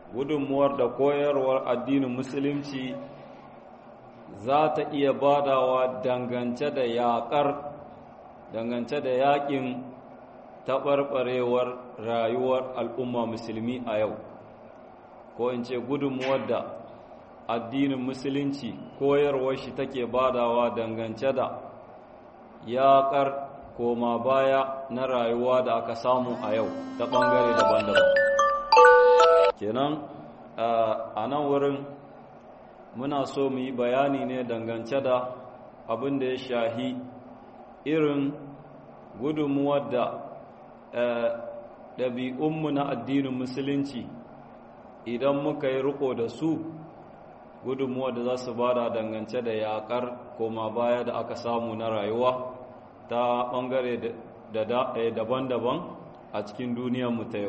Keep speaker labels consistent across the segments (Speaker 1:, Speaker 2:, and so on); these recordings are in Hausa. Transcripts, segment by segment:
Speaker 1: gudunmuwar da koyarwar addinin musulunci za ta iya badawa dangance da yaƙar dangance da yaƙin taɓarɓarewar rayuwar al'umma musulmi a yau ko in ce gudunmuwar da addinin musulunci koyarwar shi take badawa dangance da yaƙar koma baya na rayuwa da aka samu a yau ta ɓangare daban-daban kenan a nan wurin muna so mu yi bayani ne dangance da abin da ya shahi irin gudunmuwar da ɗabi'unmu na addinin musulunci idan muka yi riko da su gudunmuwar da za su bada dangance da yaƙar koma baya da aka samu na rayuwa ta ɓangare daban-daban a cikin duniyarmu ta yau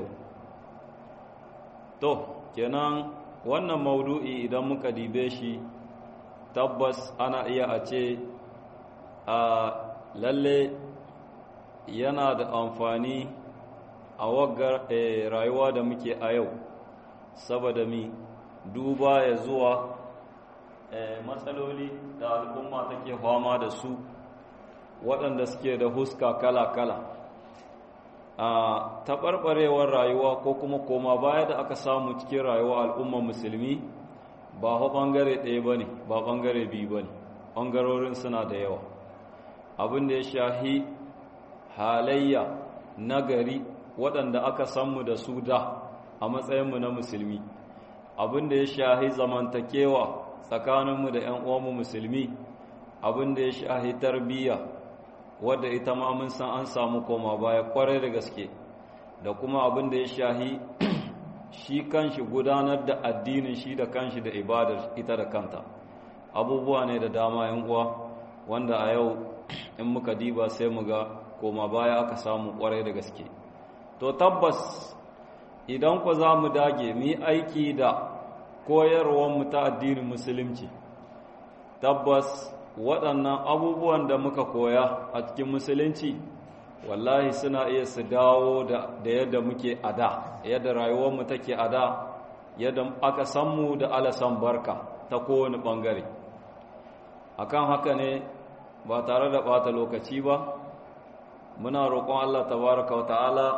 Speaker 1: to kenan wannan maudu'i idan muka dibe shi tabbas ana iya a ce a lalle yana da amfani a waggar rayuwa da muke a yau saboda mi duba ya zuwa matsaloli da al'umma take fama da su waɗanda suke da huska kala-kala a taɓarɓarewar rayuwa ko kuma koma baya da aka samu cikin rayuwa al'umma musulmi ba hau ɓangare ɗaya ba ne ba ɓangare biyu ba ne ɓangarorin suna da yawa abin da ya shahi halayya nagari waɗanda aka sanmu da su da a matsayinmu na musulmi abin da ya shahi zamantakewa tsakaninmu da 'yan uwanmu musulmi abin da ya shahi tarbiyya wadda ita ma mun san an samu koma baya kwarai da gaske da kuma abin da ya shahi shi kanshi gudanar da addinin shi da kanshi da ibadar ita da kanta abubuwa ne da dama yan uwa wanda a yau in muka diba sai mu ga koma baya aka samu kwarai da gaske to tabbas idan ku za mu dage mu aiki da koyarwar mu ta addinin musulunci tabbas waɗannan abubuwan da muka koya a cikin musulunci wallahi suna iya su dawo da yadda muke a da yadda rayuwarmu take a da yadda aka mu da alasan barka ta kowane ɓangare akan haka ne ba tare da ɓata lokaci ba muna roƙon Allah tabaraka wa ta'ala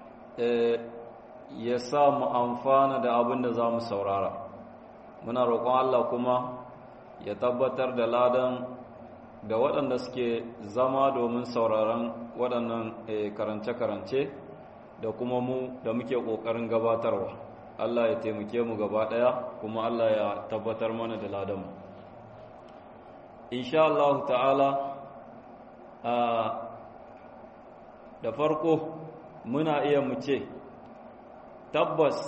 Speaker 1: ya sa mu amfana da abin da za mu saurara muna roƙon Allah kuma ya tabbatar da ladan da waɗanda suke zama domin sauraron waɗannan karance-karance da kuma mu da muke ƙoƙarin gabatarwa Allah ya taimake mu gaba ɗaya kuma Allah ya tabbatar mana da ladanmu insha Allah ta'ala da farko muna iya mu ce tabbas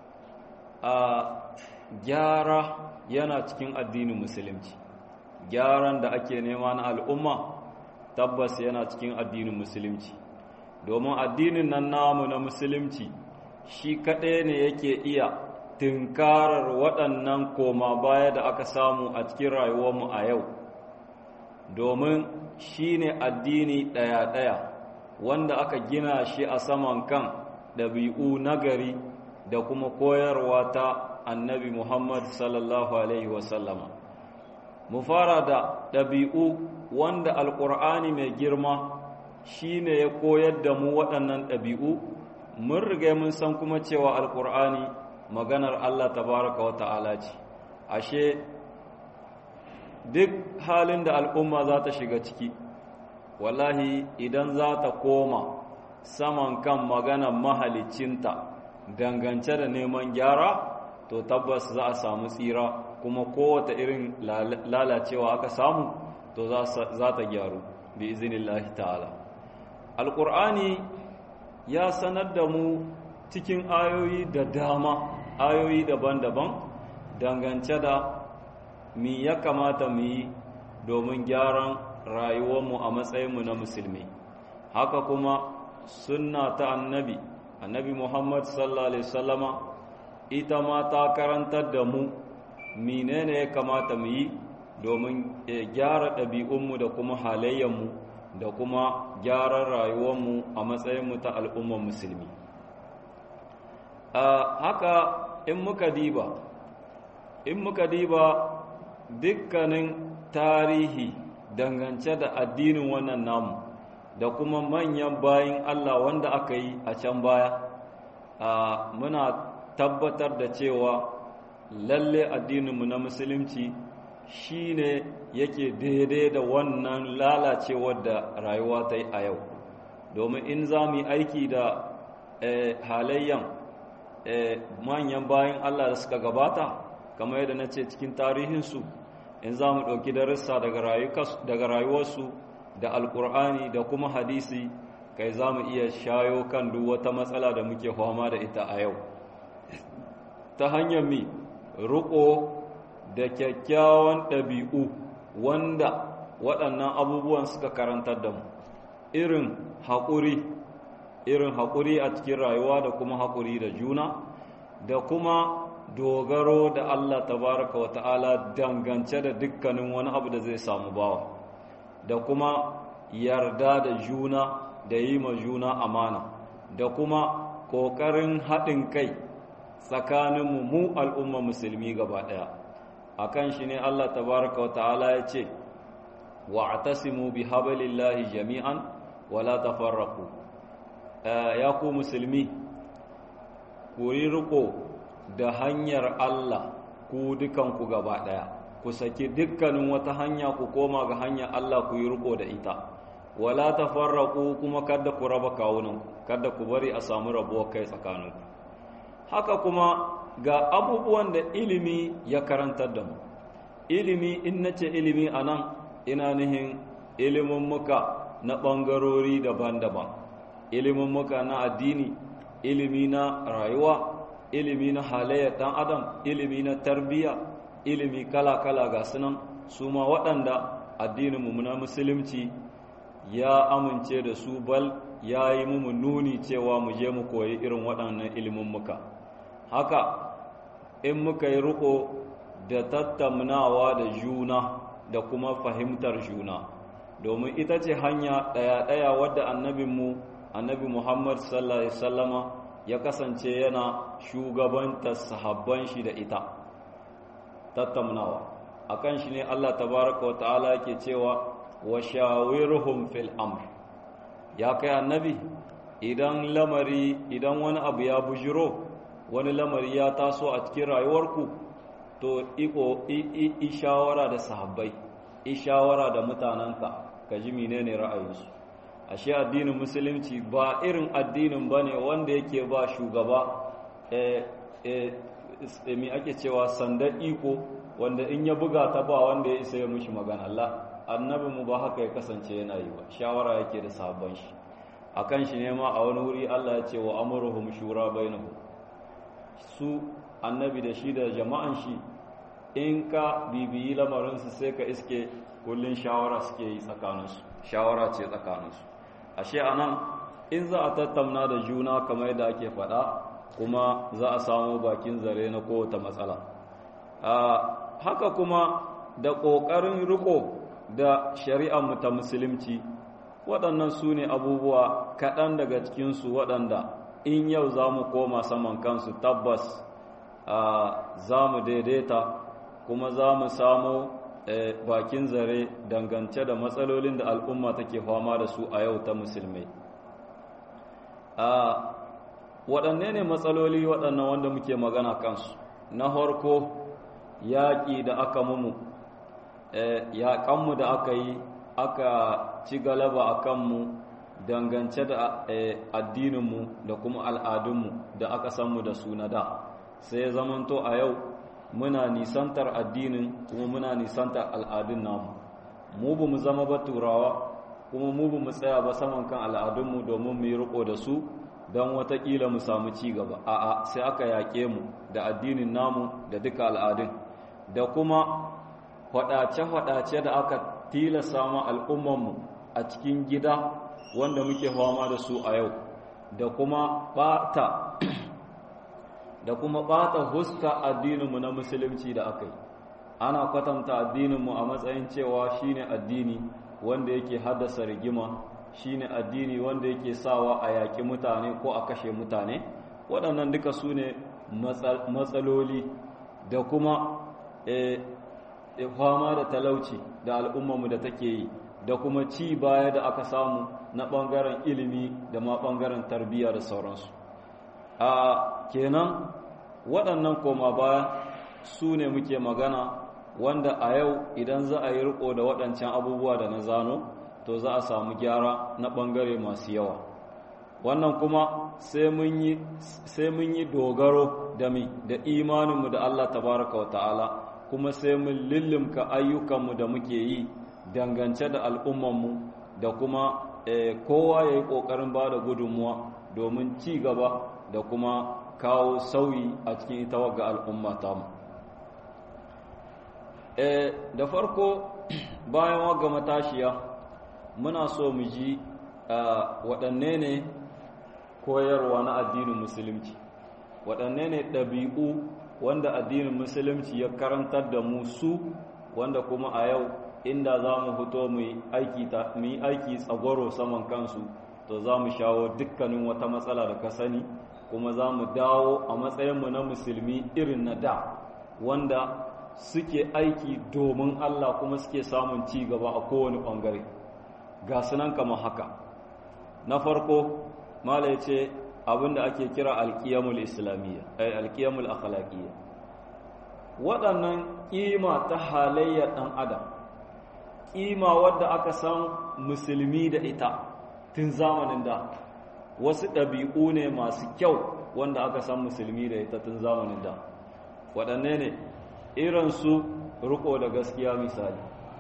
Speaker 1: a gyara yana cikin addinin musulunci gyaran da ake nema na al'umma tabbas yana cikin addinin musulunci domin addinin nan namu na musulunci shi kaɗai ne yake iya tunkarar waɗannan koma baya da aka samu a cikin rayuwarmu a yau domin shi ne addini ɗaya-ɗaya wanda aka gina shi a saman kan ɗabi'u nagari da kuma koyarwa ta annabi Muhammad sallallahu Alaihi wasallama. Mu fara da ɗabi'u wanda Alƙur'ani mai girma shi ne ya koyar da mu waɗannan ɗabi'u, mun riga mun san kuma cewa Alƙur'ani maganar Allah tabaraka wa ta'ala ce. Ashe, duk halin da al'umma za ta shiga ciki, wallahi idan za ta koma saman kan maganar mahalicinta dangance da neman gyara, to tabbas za a samu tsira kuma kowace irin lalacewa aka samu to za ta gyaru bi izinillahi ta'ala alƙur'ani ya sanar da mu cikin ayoyi da dama ayoyi daban-daban dangance da mi ya kamata mu yi domin gyaran rayuwarmu a matsayinmu na musulmi haka kuma sunna ta annabi annabi muhammad sallallahu alaihi wasallama ita ma ta karantar da mu menene ya kamata mu yi domin gyara ɗabi'unmu da kuma halayenmu da kuma gyaran rayuwarmu a matsayinmu ta al'ummar musulmi haka in muka diba in muka diba dukkanin tarihi dangance da addinin wannan namu da kuma manyan bayin Allah wanda aka yi a can baya muna tabbatar da cewa lalle addininmu na musulunci shine yake daidai da wannan lalacewar da rayuwa ta yi a yau domin in za mu yi aiki da halayyan manyan bayan Allah da suka gabata kamar yadda na ce cikin tarihinsu in za mu ɗauki darussa daga rayuwarsu da alkur'ani da kuma hadisi kai za mu iya shayo kan duk wata matsala da muke fama da ita a yau ta hanyar mi riƙo da kyakkyawan ɗabi'u wanda waɗannan abubuwan suka karantar da mu irin haƙuri irin haƙuri a cikin rayuwa da kuma haƙuri da juna da kuma dogaro da Allah tabaraka wa ta'ala dangance da dukkanin wani abu da zai samu bawa da kuma yarda da juna da yi ma juna amana da kuma ƙoƙarin haɗin kai tsakaninmu mu al'umma musulmi gaba ɗaya a kan shi ne Allah tabaraka wa ta'ala ya ce wa atasimu bi hablillahi jami'an wala tafarraqu ya ku musulmi ku yi riko da hanyar Allah ku dukanku gaba ɗaya ku saki dukkanin wata hanya ku koma ga hanyar Allah ku yi riko da ita wala tafarraqu kuma kada ku raba kawunan kada ku bari a samu rabuwar kai tsakaninku haka kuma ga abubuwan da ilimi ya karantar da mu ilimi in nace ilimi anan ina nihin ilimin muka na ɓangarori daban-daban ilimin muka na addini ilimi na rayuwa ilimi na halayyar ɗan adam ilimi na tarbiyya ilimi kala-kala ga sunan su ma waɗanda addininmu na musulunci ya amince da su bal ya yi mu nuni cewa mu je mu koyi irin waɗannan ilimin muka haka in muka yi riko da tattaunawa da juna da kuma fahimtar juna domin ita ce hanya ɗaya-ɗaya wadda annabinmu annabi muhammad sallallahu alaihi wasallama ya kasance yana shugabantar sahabban shi da ita tattaunawa akan shi ne Allah tabaraka wa ta'ala yake cewa wa shawirhum fil amr ya kai annabi idan lamari idan wani abu ya bujiro wani lamari ya taso a cikin rayuwarku to iko i shawara da sahabbai i shawara da mutanenka ka ji menene ra'ayinsu ashe addinin musulunci ba irin addinin bane wanda yake ba shugaba eh eh mi ake cewa sandar iko wanda in ya buga ta ba wanda ya isa ya mishi magana Allah annabi mu ba haka ya kasance yana yi ba shawara yake da sahabban shi akan shi ne ma a wani wuri Allah ya ce wa amruhum shura bainahum su annabi da shi da jama'an shi in ka bibiyi lamarinsu sai ka iske kullun shawara suke yi tsakaninsu shawara ce tsakaninsu ashe anan in za a tattauna da juna kamar yadda ake faɗa kuma za a samu bakin zare na kowace matsala haka kuma da ƙoƙarin riko da shari'ar ta musulunci waɗannan su ne abubuwa kaɗan daga cikinsu waɗanda in yau za mu koma saman kansu tabbas za mu daidaita kuma za mu samu bakin zare dangance da matsalolin da al'umma take fama da su a yau ta musulmai waɗanne ne matsaloli waɗannan wanda muke magana kansu na farko yaƙi da aka mumu yaƙanmu da aka yi aka ci galaba a kanmu dangance da addininmu da kuma al'adunmu da aka sanmu da su na da sai zamanto a yau muna nisantar addinin kuma muna nisantar al'adun namu mu bu mu zama ba turawa kuma mu bu mu tsaya ba saman kan al'adunmu domin mu yi riko da su don watakila mu samu ci gaba a'a sai aka yaƙe mu da addinin namu da duka al'adun da kuma faɗace-faɗace da aka tilasa ma al'ummanmu a cikin gida wanda muke fama da su a yau da kuma ɓata da kuma ɓata huska addininmu na musulunci da aka yi ana kwatanta addininmu a matsayin cewa shine addini wanda yake haddasa rigima shine addini wanda yake sawa a yaƙi mutane ko a kashe mutane waɗannan duka su ne matsaloli da kuma fama da talauci da al'ummarmu da take yi da kuma ci baya da aka samu na ɓangaren ilimi da ma ɓangaren tarbiyya da sauransu a kenan waɗannan koma baya su ne muke magana wanda a yau idan za a yi riko da waɗancan abubuwa da na zano to za a samu gyara na ɓangare masu yawa wannan kuma sai mun yi dogaro da mi da imaninmu da Allah tabaraka wa ta'ala kuma sai mun lillimka ayyukanmu da muke yi dangance da al'ummanmu da kuma kowa ya yi ƙoƙarin ba da gudunmuwa domin ci gaba da kuma kawo sauyi a cikin ita wagga al'umma tamu da farko bayan wagga matashiya muna so mu ji waɗanne ne koyarwa na addinin musulunci waɗanne ne ɗabi'u wanda addinin musulunci ya karantar da mu su wanda kuma a yau inda za mu fito mu yi aiki tsagwaro saman kansu to za mu shawo dukkanin wata matsala da ka sani kuma za mu dawo a matsayinmu na musulmi irin na da wanda suke aiki domin Allah kuma suke samun ci gaba a kowane ɓangare ga sunan kamar haka na farko mala ya ce abinda ake kira alkiyamul islamiyya ay alkiyamul akhlaqiyya waɗannan ƙima ta halayyar ɗan adam ƙima wadda aka san musulmi da ita tun zamanin da wasu ɗabi'u ne masu kyau wanda aka san musulmi da ita tun zamanin da waɗanne ne irinsu riko da gaskiya misali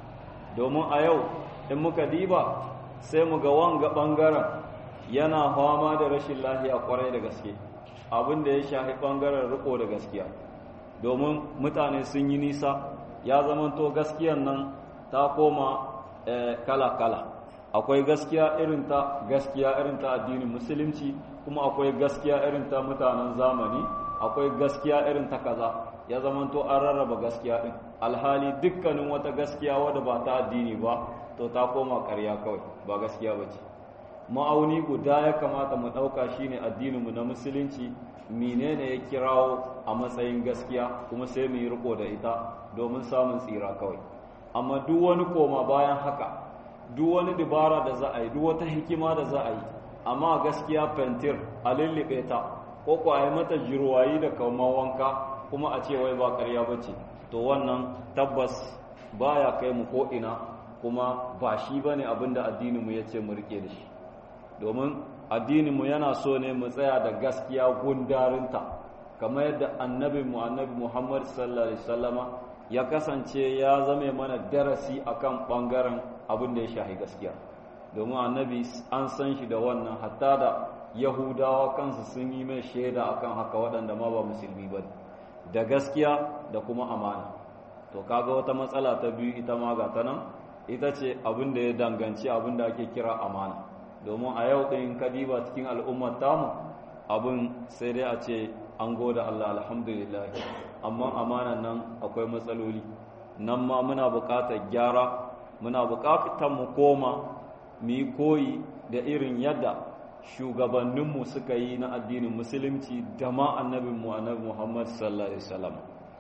Speaker 1: domin a yau in muka diba sai mu ga wanga ɓangaren yana fama da rashin lafiya kwarai da gaske abin da ya shafi ɓangaren riko da gaskiya domin mutane sun yi nisa ya zamanto gaskiyan nan ta koma kala-kala akwai gaskiya irin ta gaskiya irin ta addinin musulunci kuma akwai gaskiya irin ta mutanen zamani akwai gaskiya irin ta kaza ya zamanto an rarraba gaskiya din alhali dukkanin wata gaskiya wadda ba ta addini ba to ta koma ƙarya kawai ba gaskiya ba ce ma'auni guda ya kamata mu ɗauka shine addininmu na musulunci menene ya kirawo a matsayin gaskiya kuma sai mu yi riko da ita domin samun tsira kawai amma duk wani koma bayan haka duk wani dabara da za a yi duk wata hikima da za a yi amma gaskiya fentir a lullube ta ko ko a yi mata jirwayi da kauman wanka kuma a ce wai ba ƙarya ba ce to wannan tabbas baya kai mu ko ina kuma ba shi bane abin da addininmu ya ce mu rike da shi domin addininmu yana so ne mu tsaya da gaskiya gundarinta kamar yadda annabinmu annabi Muhammad sallallahu alaihi wasallama ya kasance ya zame mana darasi akan bangaren abin da ya shahi gaskiya domin annabi an san shi da wannan hatta da yahudawa kansu sun yi mai shaida akan haka waɗanda ma ba musulmi ba da gaskiya da kuma amana to kaga wata matsala ta biyu ita ma ga ta nan ita ce abin da ya danganci abin da ake kira amana domin a yau ɗin kadiba cikin al'ummar tamu abin sai dai a ce an goda Allah alhamdulillah amma amanan nan akwai matsaloli nan ma muna buƙatar gyara muna buƙatar mu koma mu yi koyi da irin yadda shugabanninmu suka yi na addinin musulunci da ma annabinmu annabi Muhammad sallallahu alaihi wasallam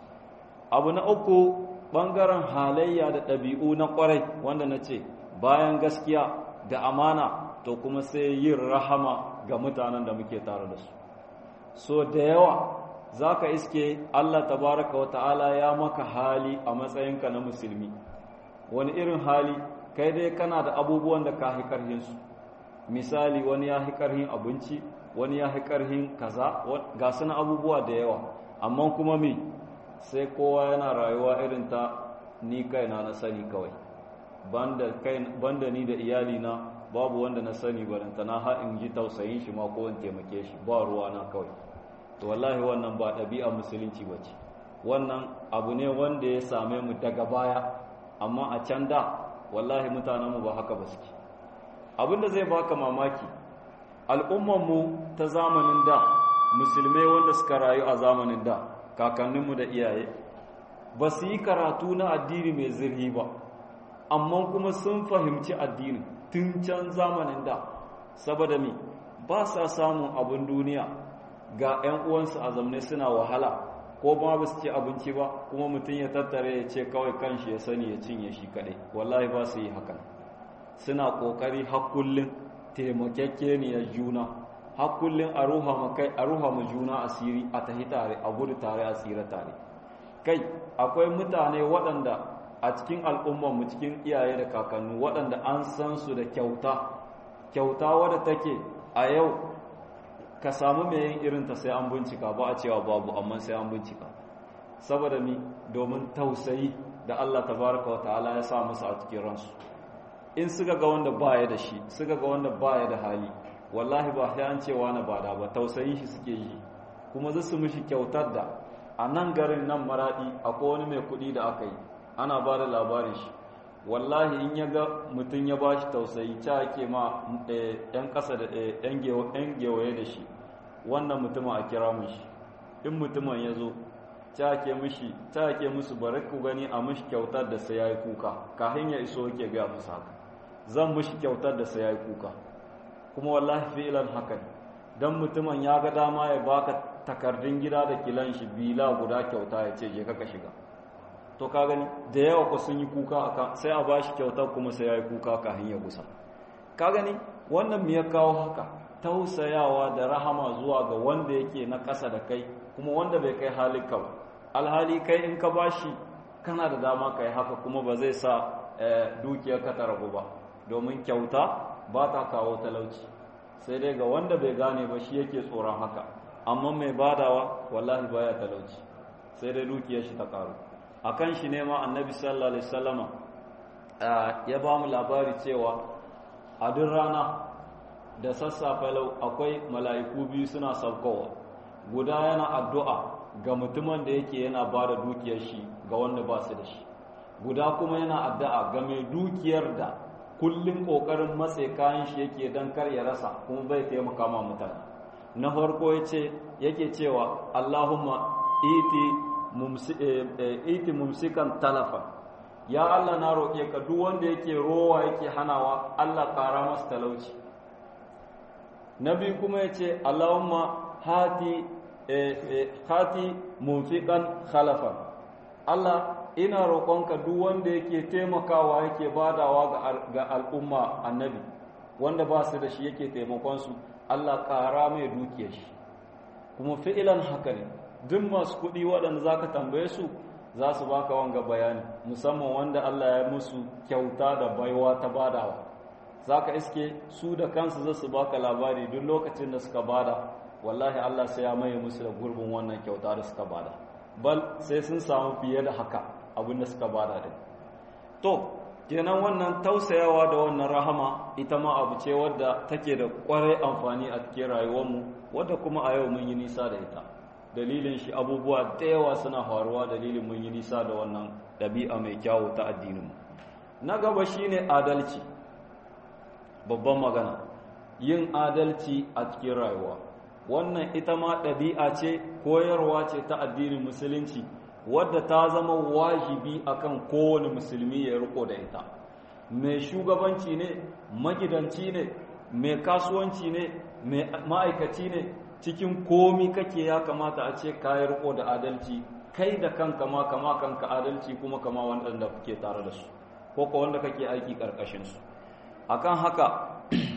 Speaker 1: abu na uku ɓangaren halayya da ɗabi'u na ƙwarai wanda na ce bayan gaskiya da amana to kuma sai yin rahama ga mutanen da muke tare da su so da yawa za ka iske Allah tabaraka wa ta'ala ya maka hali a matsayinka na musulmi wani irin hali kai dai kana da abubuwan da ka hi karhinsu misali wani ya hi karhin abinci wani ya hi karhin kaza ga suna abubuwa da yawa amma kuma mi sai kowa yana rayuwa irin ta ni kaina na sani kawai banda ni da iyalina babu wanda na sani baranta na ha in ji tausayin shi ma ko in taimake shi ba ruwa na kawai to wallahi wannan ba ɗabi'a musulunci ba ce wannan abu ne wanda ya same mu daga baya amma a can da wallahi mutanenmu ba haka ba suke abinda zai baka mamaki al'ummanmu ta zamanin da musulmai wanda suka rayu a zamanin da kakanninmu da iyaye ba su yi karatu na addini mai zirhi ba amma kuma sun fahimci addini tun can zamanin da saboda mi ba sa samun abin duniya ga 'yan uwansu a zamne suna wahala ko ba ba su ci abinci ba kuma mutum ya tattare ya ce kawai kanshi ya sani ya cinye shi kaɗai wallahi ba su yi hakan suna ƙoƙari hakullin taimakekkeniyar juna hakullin a ruha ma juna asiri a tahi tare a gudu tare a tsira tare kai akwai mutane waɗanda a cikin al'ummarmu cikin iyaye da kakannu waɗanda an san su da kyauta kyauta wadda take a yau ka samu mai yin irinta sai an bincika ba a cewa babu amma sai an bincika saboda mi domin tausayi da Allah tabaraka wata'ala ya sa musu a cikin ransu in suka ga wanda baya da shi suka ga wanda baya da hali wallahi ba sai an cewa na bada ba tausayin shi suke yi kuma zai su mishi kyautar da a nan garin nan maradi akwai wani mai kuɗi da aka yi ana ba da labarin shi wallahi in ya ga mutum ya ba shi tausayi ca ake ma ‘yan ƙasa da ‘yan gewaye da shi wannan mutumin a kira mishi in mutumin ya zo ca ake mishi ca ake musu bari ku gani a mishi kyautar da sai ya yi kuka kafin ya iso yake ga musu haka zan mishi kyautar da sai ya yi kuka kuma wallahi fi'ilan haka ne don mutumin ya ga dama ya baka takardun gida da kilan shi bila guda kyauta ya ce je ka shiga to ka gani da yawa ku sun yi kuka aka sai a bashi kyautar kuma sai ya yi kuka kafin ya gusa ka gani wannan me ya kawo haka tausayawa da rahama zuwa ga wanda yake na ƙasa da kai kuma wanda bai kai halinka ba alhali kai in ka bashi kana da dama ka yi haka kuma ba zai sa dukiyar ka ta rabu ba domin kyauta ba ta kawo talauci sai dai ga wanda bai gane ba shi yake tsoron haka amma mai badawa wallahi baya talauci sai dai dukiyar shi ta karu akan shi ne ma annabi sallallahu alaihi wasallama ya ba mu labari cewa a duk rana da sassafe lau akwai mala'iku biyu suna saukowa guda yana addu'a ga mutumin da yake yana ba da dukiyar shi ga wanda ba su da shi guda kuma yana addu'a ga mai dukiyar da kullum ƙoƙarin matse kayan shi yake don kar ya rasa kuma bai taimaka ma mutane na farko yake cewa allahumma iti iti mumsikan talafa ya Allah na roƙe ka duk wanda yake rowa yake hanawa Allah ƙara masa talauci na biyu kuma ya ce Allahumma hati hati mumfiqan khalafan Allah ina roƙonka duk wanda yake taimakawa yake badawa ga al'umma annabi wanda ba su da shi yake taimakon su Allah ƙara mai dukiyar shi kuma fi'ilan haka ne duk masu kuɗi waɗanda za ka tambaye su za su baka wanga bayani musamman wanda Allah ya musu kyauta da baiwa ta badawa za ka iske su da kansu za su baka labari duk lokacin da suka bada wallahi Allah sai ya maye musu da gurbin wannan kyauta da suka bada bal sai sun samu fiye da haka abin da suka bada din to kenan wannan tausayawa da wannan rahama ita ma abu ce wadda take da kwarai amfani a cikin rayuwarmu wadda kuma a yau mun yi nisa da ita dalilin shi abubuwa da yawa suna faruwa dalilin mun yi nisa da wannan ɗabi'a mai kyawu ta addininmu na gaba shine adalci babban magana yin adalci a cikin rayuwa wannan ita ma ɗabi'a ce koyarwa ce ta addinin musulunci wadda ta zama wajibi akan kowane musulmi ya riko da ita mai shugabanci ne magidanci ne mai kasuwanci ne mai ma'aikaci ne cikin komi kake ya kamata a ce kayi riko da adalci kai da kanka ma kama kanka adalci kuma kama wanda kuke tare da su ko ko wanda kake aiki karkashin su akan haka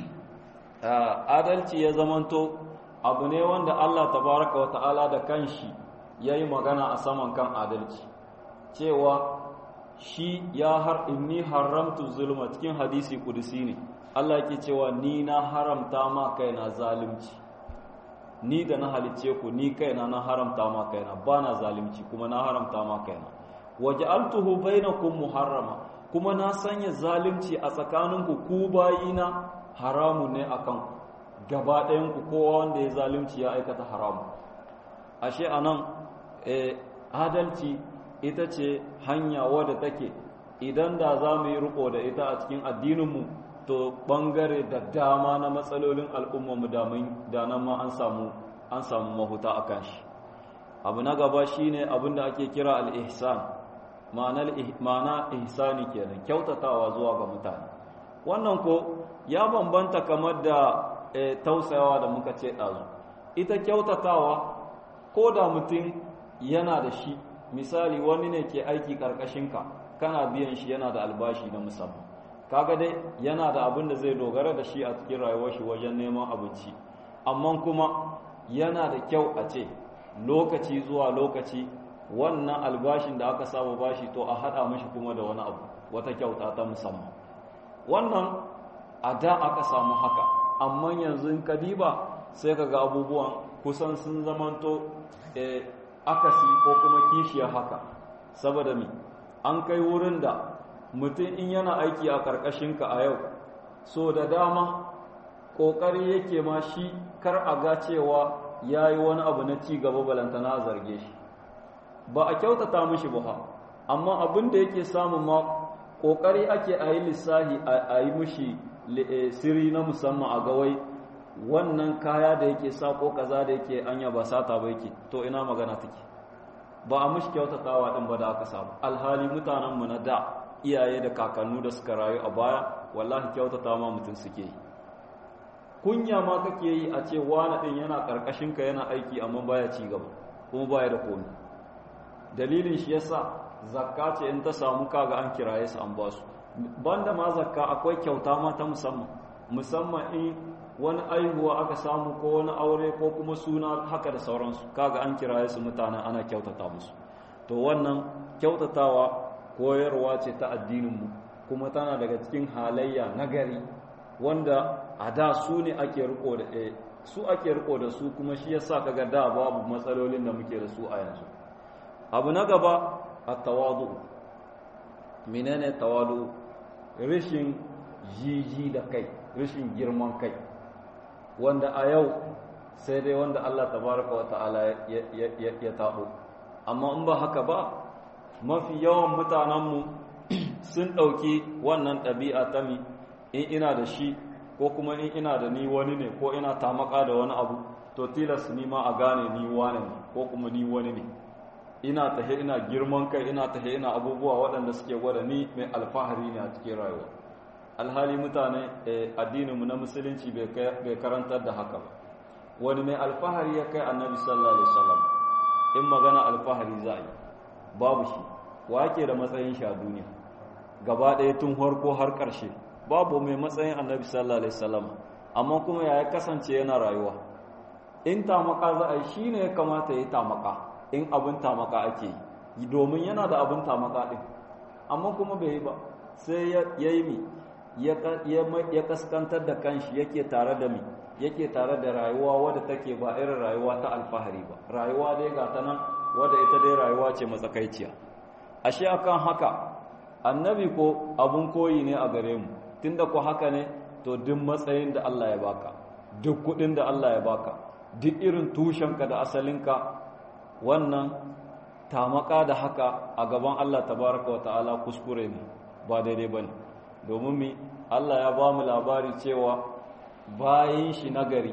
Speaker 1: adalci ya zamanto abu ne wanda Allah tabaraka wa ta'ala da kanshi yayi magana a saman kan adalci cewa shi ya har inni haramtu zulma cikin hadisi kudusi ne Allah yake cewa ni na haramta ma kaina zalunci ni da na halicce ku ni kaina na haramta ma kaina ba na zalunci kuma na haramta ma kaina waj'altuhu bainakum muharrama kuma na sanya zalunci a tsakaninku ku bayina haramu ne akan gaba ɗayan ku kowa wanda ya zalunci ya aikata haramu ashe anan eh, adalci ita ce hanya wadda take idan da za mu yi riko da ita a cikin addininmu to bangare da dama na matsalolin al'ummarmu da nan ma an samu an samu mahuta a kan shi abu na gaba shine abin da ake kira al-ihsan ma'ana ihsani kenan kyautatawa zuwa ga mutane wannan ko ya bambanta kamar da tausayawa da muka ce ɗazu ita kyautatawa ko da mutum yana da shi misali wani ne ke aiki ƙarƙashinka kana biyan shi yana da albashi na musamman kaga dai yana da abin da zai dogara da shi a cikin rayuwar shi wajen neman abinci amma kuma yana da kyau a ce lokaci zuwa lokaci wannan albashin da aka saba bashi to a haɗa mashi kuma da wani abu wata kyauta ta musamman wannan a da aka samu haka amma yanzu in ka diba sai ka ga abubuwan kusan sun zamanto akasi ko kuma kishiyar haka saboda mi an kai wurin da mutum in yana aiki a ƙarƙashinka a yau so da dama ƙoƙari yake ma shi kar a ga cewa ya yi wani abu na ci gaba balantana a zarge shi ba a kyautata mishi ba amma abin da yake samun ma ƙoƙari ake a yi lissahi a yi mishi siri na musamman a gawai wannan kaya da yake sa ko kaza da yake anya ba sata ba yake to ina magana take ba a mishi kyautatawa din ba da aka samu alhali mutanenmu na da iyaye da kakannu da suka rayu a baya wallahi kyautata ma mutum suke yi kunya ma kake yi a ce wani din yana karkashin ka yana aiki amma baya ci gaba kuma baya da komai dalilin shi yasa zakka ce in ta samu kaga an kiraye su an ba su banda ma zakka akwai kyauta ma ta musamman musamman in wani aihuwa aka samu ko wani aure ko kuma suna haka da sauransu kaga an kiraye su mutanen ana kyautata musu to wannan kyautatawa koyarwa ce ta addininmu kuma tana daga cikin halayya nagari wanda a da su ne ake riko da su ake riko da su kuma shi yasa kaga da babu matsalolin da muke da su a yanzu abu na gaba at-tawadu menene tawadu rishin jiji da kai rishin girman kai wanda a yau sai dai wanda Allah tabaraka wa ta'ala ya tabo amma in ba haka ba mafi yawan mutanenmu sun ɗauki wannan ɗabi'a ta mi in ina da shi ko kuma in ina da ni wani ne ko ina tamaka da wani abu to tilas ni ma a gane ni wani ne ko kuma ni wani ne ina tahe ina girman kai ina tahe ina abubuwa waɗanda suke gwada ni mai alfahari ne a cikin rayuwa alhali mutane addininmu na musulunci bai karantar da haka ba wani mai alfahari ya kai annabi sallallahu alaihi wasallam in magana alfahari za a yi babu shi wa yake da matsayin shi a duniya gaba ɗaya tun harko har ƙarshe babu mai matsayin annabi sallallahu alaihi wasallam amma kuma ya kasance yana rayuwa in tamaka za a yi shi ne ya kamata ya yi tamaka in abin tamaka ake yi domin yana da abin tamaka ɗin amma kuma bai yi ba sai ya yi mi ya kaskantar da kanshi yake tare da mi yake tare da rayuwa wadda take ba irin rayuwa ta alfahari ba rayuwa dai ga ta nan wadda ita dai rayuwa ce matsakaiciya ashe akan haka annabi ko abun koyi ne a gare mu tunda ko haka ne to duk matsayin da Allah ya baka duk kudin da Allah ya baka duk irin tushenka da asalinka wannan tamaka da haka a gaban Allah tabaraka wa ta'ala kuskure ne ba daidai bane domin mi Allah ya ba mu labari cewa bayin shi nagari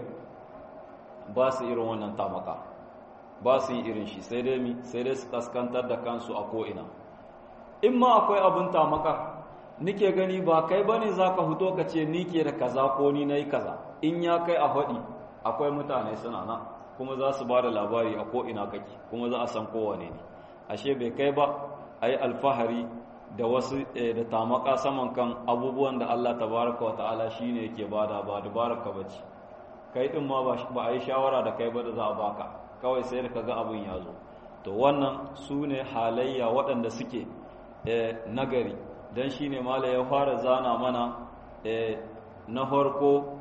Speaker 1: ba su irin wannan tamaka ba su yi irin shi sai dai mi sai dai su kaskantar da kansu a ko'ina in ma akwai abin tamaka nike gani ba kai bane za ka fito ka ce ni ke da kaza ko ni na yi kaza in ya kai a faɗi akwai mutane suna nan kuma za su ba da labari a ko'ina kake kuma za a san kowane ne ashe bai kai ba a yi alfahari da wasu da tamaka saman kan abubuwan da Allah tabaraka wa ta'ala shi ne yake bada ba dubaraka ba ce kai ɗin ma ba a yi shawara da kai ba da za a baka kawai sai da ka ga abin ya zo to wannan su ne halayya waɗanda suke nagari don shi ne mala ya fara zana mana na farko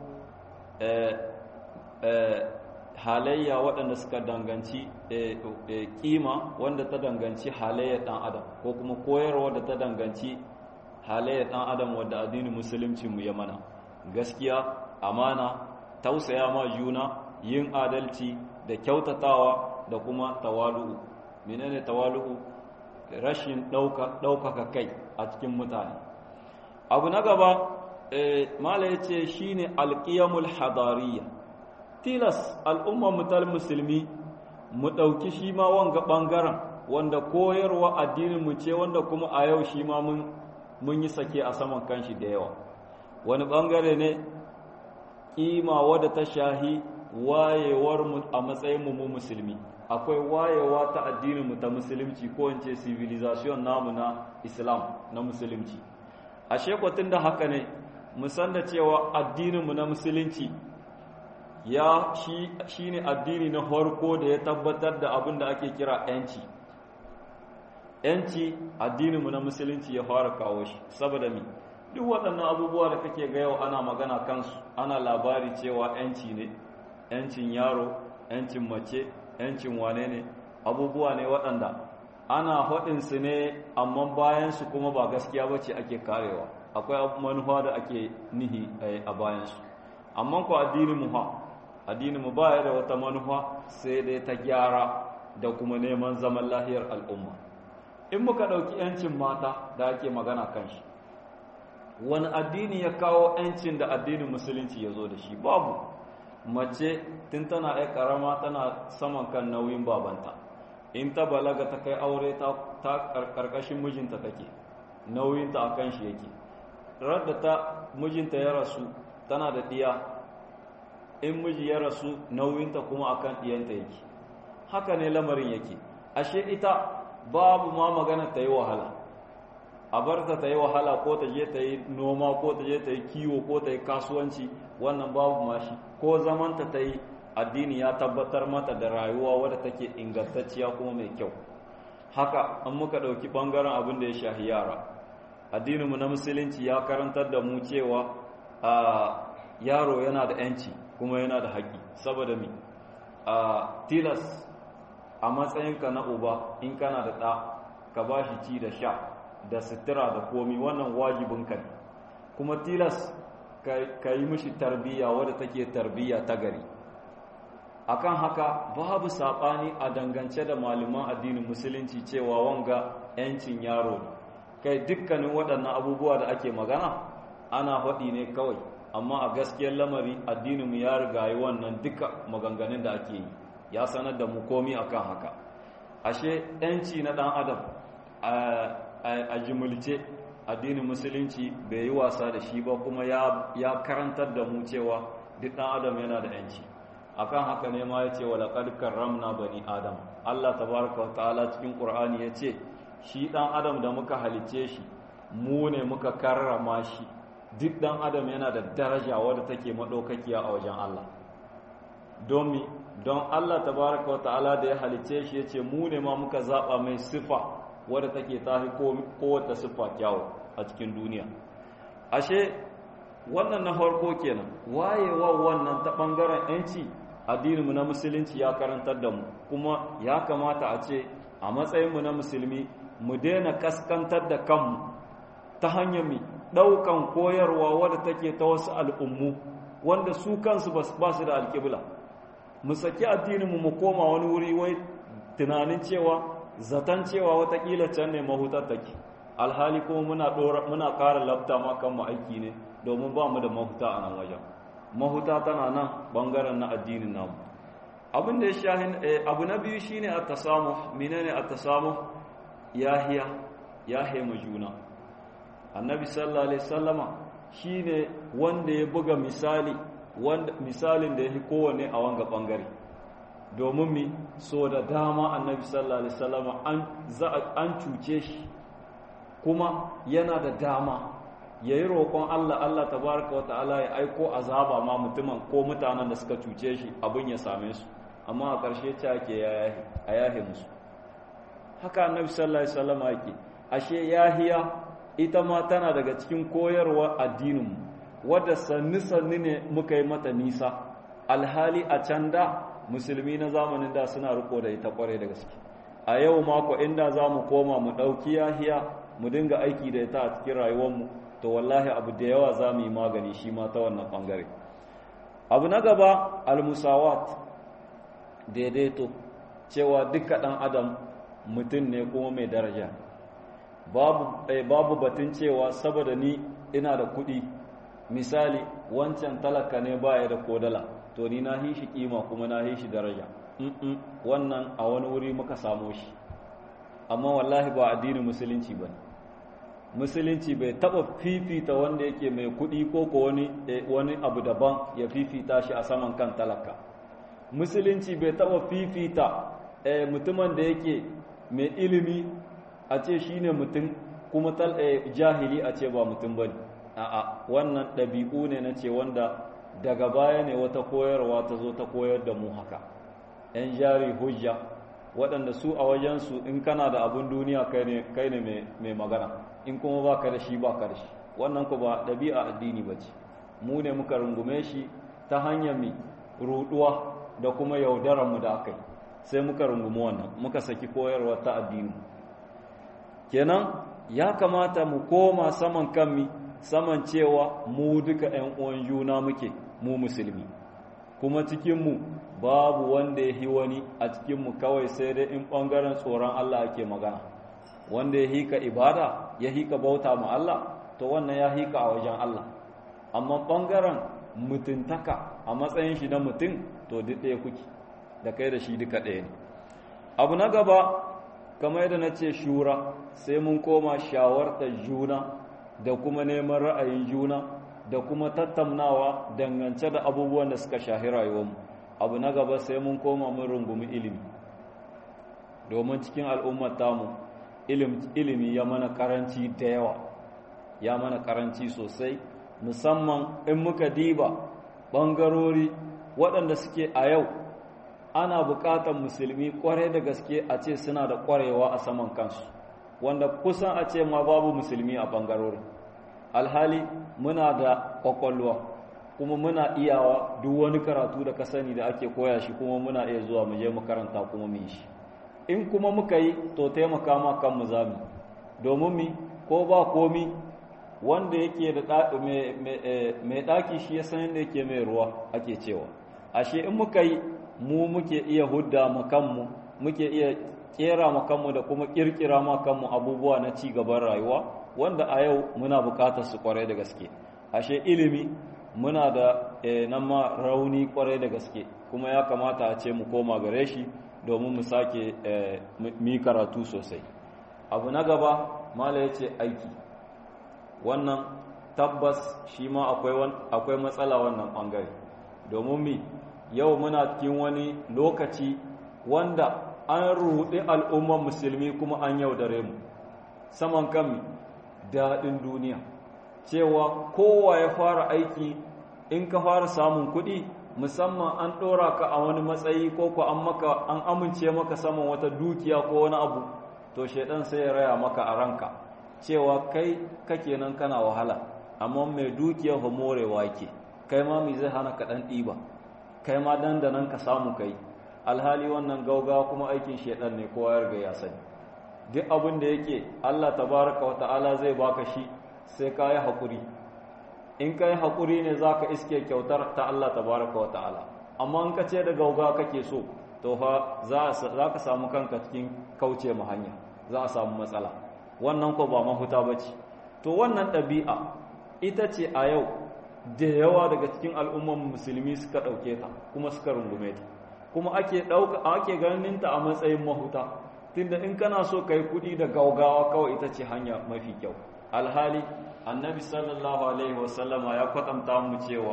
Speaker 1: halayya waɗanda suka danganci kima wanda ta danganci halayyar ɗan adam ko kuma koyarwa da ta danganci halayyar ɗan adam wadda addinin musulunci mu ya mana gaskiya amana tausaya ma juna yin adalci da kyautatawa da kuma tawalu'u menene tawalu'u rashin ɗaukaka kai a cikin mutane abu na gaba mala ya ce shi ne alƙiyamul hadariya tilas al'ummar mutal musulmi mu ɗauki shi ma wanga ɓangaren wanda koyarwa addininmu ce wanda kuma a yau shi ma mun yi sake a saman kanshi da yawa wani ɓangare ne ƙima wadda ta shahi wayewar mu a matsayin mu musulmi akwai wayewa ta addinin mu ta musulunci ko in ce civilization namu na islam na musulunci ashe kwatin da haka ne mu san da cewa addinin mu na musulunci ya shi shine addini na farko da ya tabbatar da abin da ake kira yanci yanci addinin mu na musulunci ya fara kawo shi saboda mi duk waɗannan abubuwa da kake ga yau ana magana kansu ana labari cewa yanci ne yancin yaro yancin mace yancin wane ne abubuwa ne waɗanda ana haɗinsu ne amma bayansu kuma ba gaskiya ba ce ake karewa akwai manufa da ake nihi a bayansu amma ku addinin mu ha addinin mu baya da wata manufa sai dai ta gyara da kuma neman zaman lahiyar al'umma in muka ɗauki yancin mata da ake magana kan shi wani addini ya kawo yancin da addinin musulunci ya zo da shi babu mace tun tana ai karama tana saman kan nauyin babanta in ta balaga ta kai aure ta karkashin mijinta take nauyinta a kan shi yake radda ta mijinta ya rasu tana da ɗiya in miji ya rasu nauyinta kuma akan ɗiyanta yake haka ne lamarin yake ashe ita babu ma magana ta yi wahala a barta ta yi wahala ko ta je ta yi noma ko ta je ta yi kiwo ko ta yi kasuwanci wannan babu mashi ko zamanta ta yi addini ya tabbatar mata da rayuwa wadda take ingantacciya kuma mai kyau haka an muka ɗauki ɓangaren abin da ya shahi yara addininmu na musulunci ya karantar da mu cewa a yaro yana da yanci kuma yana da haƙƙi saboda mi a tilas a matsayinka na uba in kana da ɗa ka ba shi ci da sha da sutura da komi wannan wajibinka ne kuma tilas ka yi mishi tarbiyya wadda take tarbiyya ta gari akan haka babu saɓani a dangance da malaman addinin musulunci cewa wanga 'yancin yaro ne kai dukkanin waɗannan abubuwa da ake magana ana faɗi ne kawai amma a gaskiyar lamari addininmu ya rigayi wannan duka maganganun da ake yi ya sanar da mu komi akan haka ashe 'yanci na ɗan adam a jimulce addinin musulunci bai yi wasa da shi ba kuma ya karantar da mu cewa duk ɗan adam yana da 'yanci akan haka ne ma ya ce wa laƙar karramna bani adam Allah tabaraka wa ta'ala cikin ƙur'ani ya ce shi ɗan adam da muka halice shi mu ne muka karrama shi duk ɗan adam yana da daraja wadda take maɗaukakiya a wajen Allah don mi don Allah tabaraka wa ta'ala da ya halice shi ya ce mu ne ma muka zaɓa mai sifa wadda take tafi kowace siffa kyawu a cikin duniya ashe wannan na farko kenan wayewa wannan ta ɓangaren 'yanci addininmu na musulunci ya karantar da mu kuma ya kamata a ce a matsayinmu na musulmi mu daina kaskantar da kanmu ta hanyar mi ɗaukan koyarwa wadda take ta wasu al'ummu wanda su kansu ba su da alƙibla mu saki addininmu mu koma wani wuri wai tunanin cewa zaton cewa watakila can ne mahutar take alhali kuma muna muna ƙara labta ma kanmu aiki ne domin ba mu da mahuta a nan wajen mahuta tana nan bangaren na addinin namu abin da ya shahin abu na biyu shine at-tasamuh menene at-tasamuh yahiya yahiya mu juna annabi sallallahu alaihi wasallama shine wanda ya buga misali wanda misalin da yake kowane a wanga bangare domin mi so da dama annabi sallallahu alaihi wasallama an an cuce shi kuma yana da dama ya yi roƙon Allah Allah tabaraka wa ta'ala ya aiko azaba ma mutumin ko mutanen da suka cuce shi abin ya same su amma a ƙarshe ce ake a yahe musu haka annabi sallallahu alaihi wasallam yake ashe yahiya ita ma tana daga cikin koyarwa addininmu wadda sanni sanni ne muka yi mata nisa alhali a can da musulmi na zamanin da suna riko da ita kware da gaske a yau mako inda za mu koma mu ɗauki yahiya mu dinga aiki da ita a cikin rayuwarmu to wallahi abu da yawa za mu yi magani shi ma ta wannan ɓangare abu na gaba almusawat daidaito cewa duka ɗan adam mutum ne kuma mai daraja babu, eh, babu batun cewa saboda ni ina da kuɗi misali wancan talaka ne baya da kodala to ni na hishi kima kuma na hishi daraja mm -mm, wannan a wani wuri muka samo shi amma wallahi ba addinin musulunci ba ne musulunci bai taba fifita wanda yake mai kuɗi ko ko wani wani abu daban ya fifita shi a saman kan talaka musulunci bai taba fifita mutumin da yake mai ilimi a ce shine mutum kuma jahili a ce ba mutum bane a'a wannan ɗabi'u ne na ce wanda daga baya ne wata koyarwa ta zo ta koyar da mu haka 'yan jari hujja waɗanda su a wajensu in kana da abin duniya kai ne mai magana in kuma ba ka da shi ba ka da shi wannan ku ba ɗabi'a addini ba ce mu ne muka rungume shi ta hanyar mai ruɗuwa da kuma yaudararmu da aka yi sai muka rungumi wannan muka saki koyarwa ta addini kenan ya kamata mu koma saman kanmi saman cewa mu duka 'yan uwan juna muke mu musulmi kuma cikinmu babu wanda ya hi wani a cikinmu kawai sai dai in ɓangaren tsoron Allah ake magana wanda ya hika ibada ya hika bauta ma Allah to wannan ya hika a wajen Allah amma ɓangaren mutuntaka a matsayin shi na mutum to duk ɗaya kuke da kai da shi duka ɗaya ne abu na gaba kamar yadda na ce shura sai mun koma shawartar juna da kuma neman ra'ayin juna da kuma tattaunawa dangance da abubuwan da suka shahi rayuwarmu abu na gaba sai mun koma mun rungumi ilimi domin cikin al'ummar tamu ilimi ya mana karanci da yawa ya mana karanci sosai musamman in muka diba ɓangarori waɗanda suke a yau ana buƙatar musulmi ƙwarai da gaske a ce suna da ƙwarewa a saman kansu wanda kusan a ce ma babu musulmi a ɓangarorin alhali muna da ƙwaƙwalwa kuma muna iyawa duk wani karatu da ka sani da ake koya shi kuma muna iya zuwa mu je makaranta kuma mu yi shi in kuma muka yi to taimaka ma kanmu zami domin mi ko ba komi wanda yake da mai ɗaki shi ya san yadda yake mai ruwa ake cewa ashe in muka yi mu muke iya hudda ma kanmu muke iya kera ma kanmu da kuma kirkira ma kanmu abubuwa na ci gaban rayuwa wanda a yau muna bukatar su kwarai da gaske ashe ilimi muna da nan ma rauni kwarai da gaske kuma ya kamata a ce mu koma gare shi domin mu sake mi karatu sosai abu na gaba mala ya ce aiki wannan tabbas shi ma akwai matsala wannan ɓangare domin mi yau muna cikin wani lokaci wanda an ruɗi al'ummar musulmi kuma an yaudare mu saman kan daɗin duniya cewa kowa ya fara aiki in ka fara samun kuɗi musamman an ɗora ka a wani matsayi ko ku an maka an amince maka saman wata dukiya ko wani abu to shaidan sai ya raya maka a ranka cewa kai kake nan kana wahala amma mai dukiya fa morewa yake kai ma mai zai hana ka ɗan ɗiba kai ma dandanan ka samu kai alhali wannan gauga kuma aikin shaidan ne kowa ya riga ya sani duk abin da yake Allah tabaraka wa ta'ala zai baka shi sai ka yi haƙuri in ka yi haƙuri ne za ka iske kyautar ta Allah tabaraka wa ta'ala amma in ka ce da gauga kake so to fa za ka samu kanka cikin kauce mu hanya za a samu matsala wannan ko ba mahuta ba ce to wannan ɗabi'a ita ce a yau da yawa daga cikin al'umman musulmi suka ɗauke ta kuma suka rungume ta kuma ake ɗauka ake ganin ta a matsayin mahuta tunda in kana so ka yi kuɗi da gaugawa kawai ita ce hanya mafi kyau alhali annabi sallallahu alaihi wasallama ya kwatanta mu cewa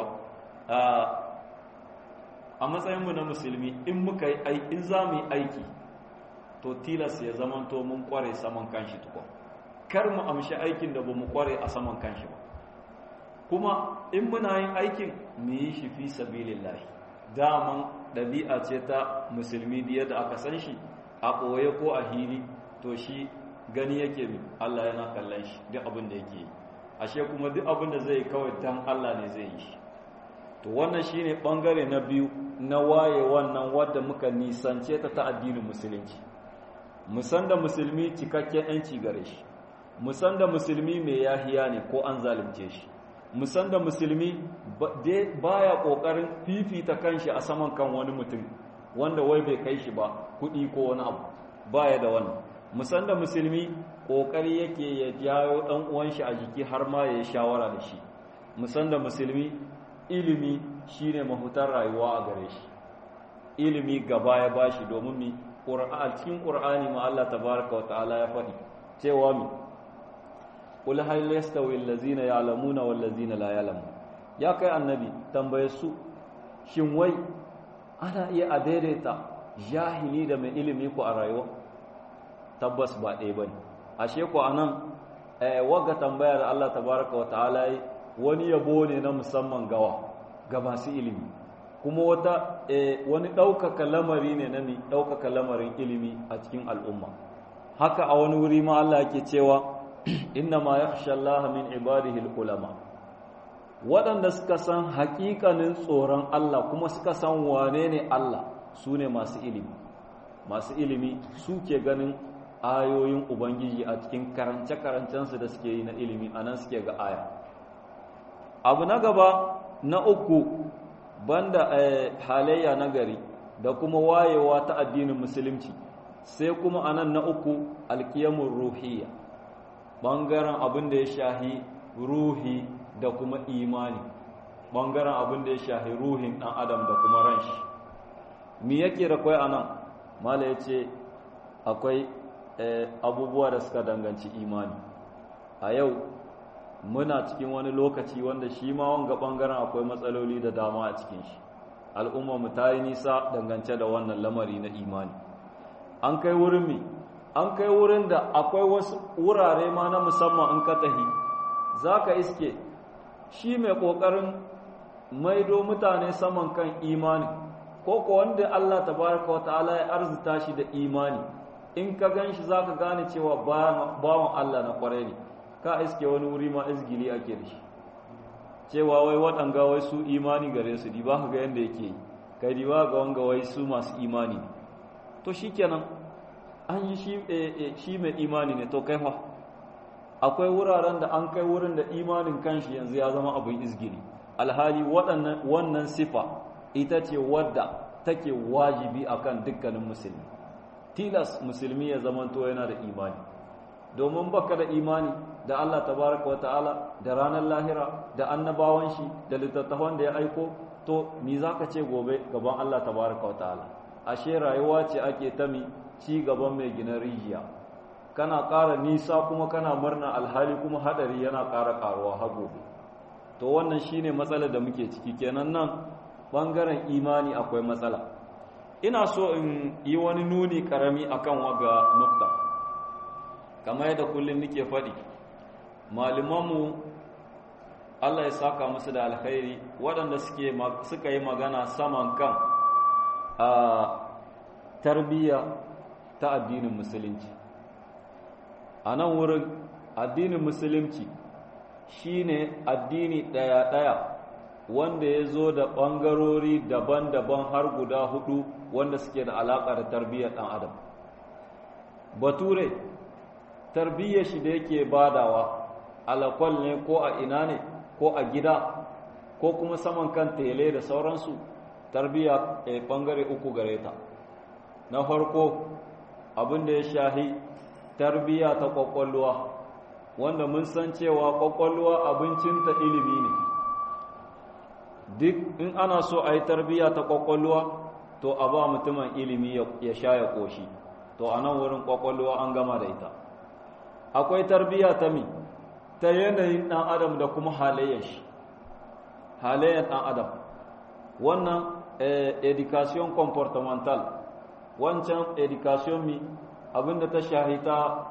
Speaker 1: a matsayinmu na musulmi in muka yi in za mu yi aiki to tilas ya zamanto mun kware saman kanshi tukwa kar mu amshi aikin da ba mu kware a saman kanshi ba kuma in muna yin aikin mu yi shi fi sabilillahi daman ɗabi'a ce ta musulmi da yadda aka san shi a ɓoye ko a hili to shi gani yake mi Allah yana kallon shi duk abin da yake yi ashe kuma duk abin da zai kawai dan Allah ne zai yi shi to wannan shine bangare na biyu na waye wannan wadda muka nisance ta ta addinin musulunci musan da musulmi cikakken yanci gare shi musan da musulmi mai yahiya ne ko an zalunce shi musan da musulmi baya kokarin fifita kanshi a saman kan wani mutum wanda wai bai kai shi ba kuɗi ko wani abu baya da wannan musan da musulmi kokari yake ya jawo dan uwan shi a jiki har ma ya yi shawara da shi musan da musulmi ilimi shine mahutar rayuwa a gare shi ilimi gaba ya bashi domin mi cikin qur'ani ma Allah tabaaraka wa ta'ala ya faɗi cewa mi qul hal yastawi allazina ya'lamuna wal ladzina la ya'lamun ya kai annabi tambaye su shin wai ana iya a daidaita jahili da mai ilimi ku a rayuwa tabbas ba ɗaya ba ne ashe ku a nan wagga tambaya da Allah tabaraka wa ta'ala yi wani yabo ne na musamman gawa ga masu ilimi kuma wata wani ɗaukaka lamari ne na ɗaukaka lamarin ilimi a cikin al'umma haka a wani wuri ma Allah yake cewa inna ma yakhsha Allah min ibadihi ulama waɗanda suka san haƙiƙanin tsoron Allah kuma suka san wane ne Allah su ne masu ilimi masu ilimi su ke ganin ayoyin ubangiji a cikin karance-karancensu da suke yi na ilimi a nan suke ga aya abu na gaba na uku banda halayya na gari da kuma wayewa ta addinin musulunci sai kuma a nan na uku alkiyamun ruhiyya ɓangaren abin da ya shahi ruhi da kuma imani ɓangaren abin da ya shahi ruhin ɗan adam da kuma ran shi mi yake da kwai a nan mala ya ce akwai abubuwa da suka danganci imani a yau muna cikin wani lokaci wanda shi ma wanga ɓangaren akwai matsaloli da dama a cikin shi mu ta yi nisa dangance da wannan lamari na imani an kai wurin mi an kai wurin da akwai wasu wurare ma na musamman in ka tahi za ka iske shi mai ƙoƙarin maido mutane saman kan imani ko ko wanda Allah tabaraka wa ta'ala ya arzuta shi da imani in ka gan shi za ka gane cewa bawan Allah na kwarai ne ka iske wani wuri ma izgili ake da shi cewa wai waɗanga wai su imani gare su di ba ka ga yadda yake yi kai di ba ga wanga wai su masu imani ne to shi kenan an yi shi mai imani ne to kai fa akwai wuraren da an kai wurin da imanin kanshi yanzu ya zama abin izgili alhali wannan sifa ita ce wadda take wajibi akan dukkanin musulmi tilas musulmi ya zamanto yana da imani domin baka da imani da Allah tabaraka wa ta'ala da ranar lahira da annabawan shi da littattafan da ya aiko to me zaka ce gobe gaban Allah tabaraka wa ta'ala ashe rayuwa ce ake ta mi ci gaban mai gina rijiya kana ƙara nisa kuma kana murna alhali kuma hadari yana ƙara ƙaruwa har gobe to wannan shine matsalar da muke ciki kenan nan bangaren imani akwai matsala ina so in yi wani nuni karami akan waga nukta kamar yadda kullum nake faɗi malumanmu Allah ya saka musu da alkhairi waɗanda suka yi magana saman kan a tarbiyya ta addinin musulunci a nan wurin addinin musulunci shine addini ɗaya-ɗaya wanda ya zo da ɓangarori daban-daban har guda hudu wanda suke da alaƙa da tarbiyyar ɗan adam bature tarbiyyar shi da yake badawa alakwal ne ko a ina ne ko a gida ko kuma saman kan tele da sauransu tarbiyya a ɓangare uku gare ta na farko abin da ya shahi tarbiyya ta ƙwaƙwalwa wanda mun san cewa ƙwaƙwalwa abincinta ilimi ne duk in ana so a yi tarbiyya ta ƙwaƙwalwa to a ba mutumin ilimi ya sha ya ƙoshi to a nan wurin ƙwaƙwalwa an gama da ita akwai tarbiyya ta mi ta yanayin ɗan adam da kuma halayyar shi halayyar ɗan adam wannan education comportamental wancan education mi abinda ta shahita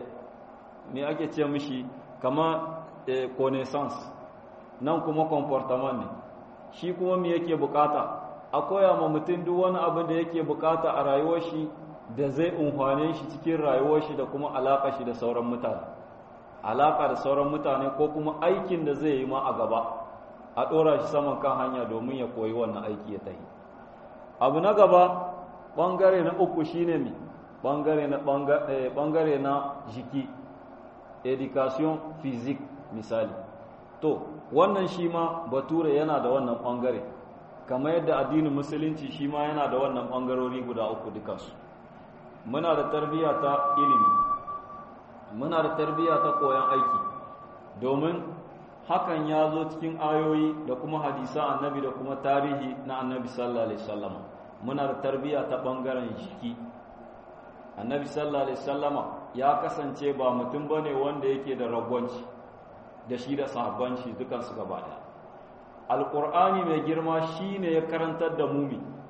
Speaker 1: me ake ce mishi kama connaissance nan kuma comportement ne shi kuma me yake bukata a koya ma mutum duk wani abin da yake bukata a rayuwar shi da zai unhwane shi cikin rayuwar shi da kuma alaka shi da sauran mutane alaka da sauran mutane ko kuma aikin da zai yi ma a gaba a ɗora shi saman kan hanya domin ya koyi wannan aiki ya tahi abu na gaba ɓangare na uku shine mi ɓangare na ɓangare na jiki education physique misali to wannan shi ma bature yana da wannan ɓangare kamar yadda addinin musulunci shi ma yana da wannan ɓangarori guda uku dukansu muna da tarbiyya ta ilimi muna da tarbiyya ta koyon aiki domin hakan ya zo cikin ayoyi da kuma hadisa annabi da kuma tarihi na annabi sallallahu alaihi wasallam muna da tarbiyya ta ɓangaren jiki annabi sallallahu alaihi wasallama ya kasance ba mutum bane wanda yake da ragwanci da shi da sahabban shi dukan su gaba daya alqur'ani mai girma shine ya karantar da mu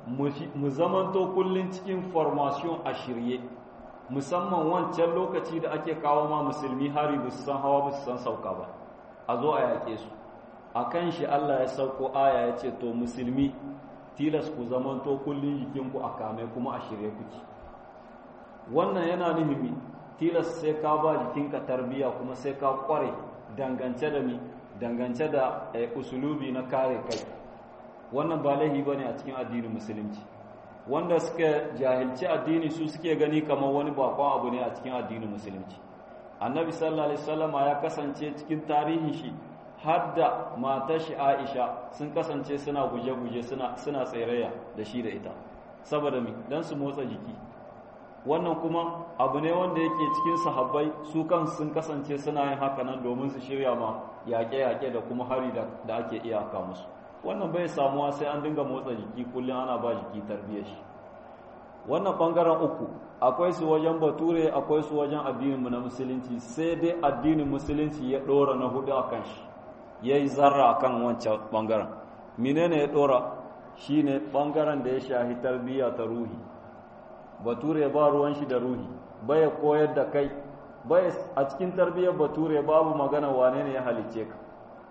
Speaker 1: mu zamanto kullum cikin formation a shirye musamman wancan lokaci da ake kawo ma musulmi hari ba su san hawa ba su san sauka ba a zo a yaƙe su a kan shi Allah ya sauko aya ya ce to musulmi tilas ku zamanto kullum jikinku a kame kuma a shirye kuki wannan yana nuhimi tilas sai ka ba jikinka tarbiya kuma sai ka kware dangance da mi dangance da usulubi na kare kai wannan ba laihi bane a cikin addinin musulunci wanda suka jahilci addini su suke gani kamar wani bakon abu ne a cikin addinin musulunci annabi sallallahu alaihi wasallam ya kasance cikin tarihin shi har da matar shi Aisha sun kasance suna guje-guje suna suna tsairaya da shi da ita saboda mi dan su motsa jiki wannan kuma abu ne wanda yake cikin sahabbai su kan sun kasance suna yin haka nan domin su shirya ma yaƙe-yaƙe da kuma hari da ake iyaka musu wannan bai samuwa sai an dinga motsa jiki kullum ana ba jiki tarbiyyar shi wannan bangaren uku akwai su wajen bature akwai su wajen addininmu na musulunci sai dai addinin musulunci ya ɗora na hudu a kan shi ya yi zarra a kan wancan bangaren menene ya ɗora shi ne bangaren da ya shahi tarbiyya ta ruhi bature ba ruwan shi da ruhi bai koyar da kai bai a cikin tarbiyyar bature babu magana wane ne ya halicce ka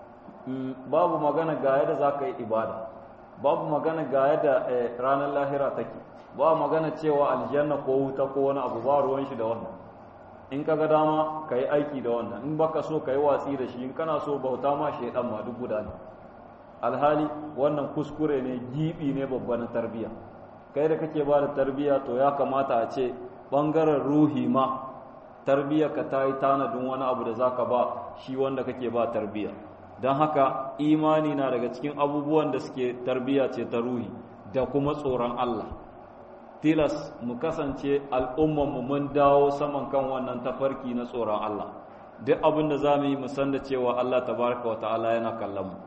Speaker 1: babu magana ga yadda za ka yi ibada babu magana ga yadda ranar lahira take ba magana cewa aljanna ko wuta ko wani abu ba ruwan shi da wannan in ka ga dama ka yi aiki da wannan in baka so ka yi watsi da shi in kana so bauta ma shaidan ma duk guda ne alhali wannan kuskure ne gibi ne babba na tarbiyya kai da kake ba da tarbiyya to ya kamata a ce bangaren ruhi ma tarbiyya ka ta yi tanadin wani abu da zaka ba shi wanda kake ba tarbiyya don haka imani na daga cikin abubuwan da suke tarbiyya ce ta ruhi da kuma tsoron Allah tilas mu kasance al'ummanmu mun dawo saman kan wannan tafarki na tsoron Allah duk abin da za mu yi musan da cewa Allah tabaraka wa ta'ala yana kallon mu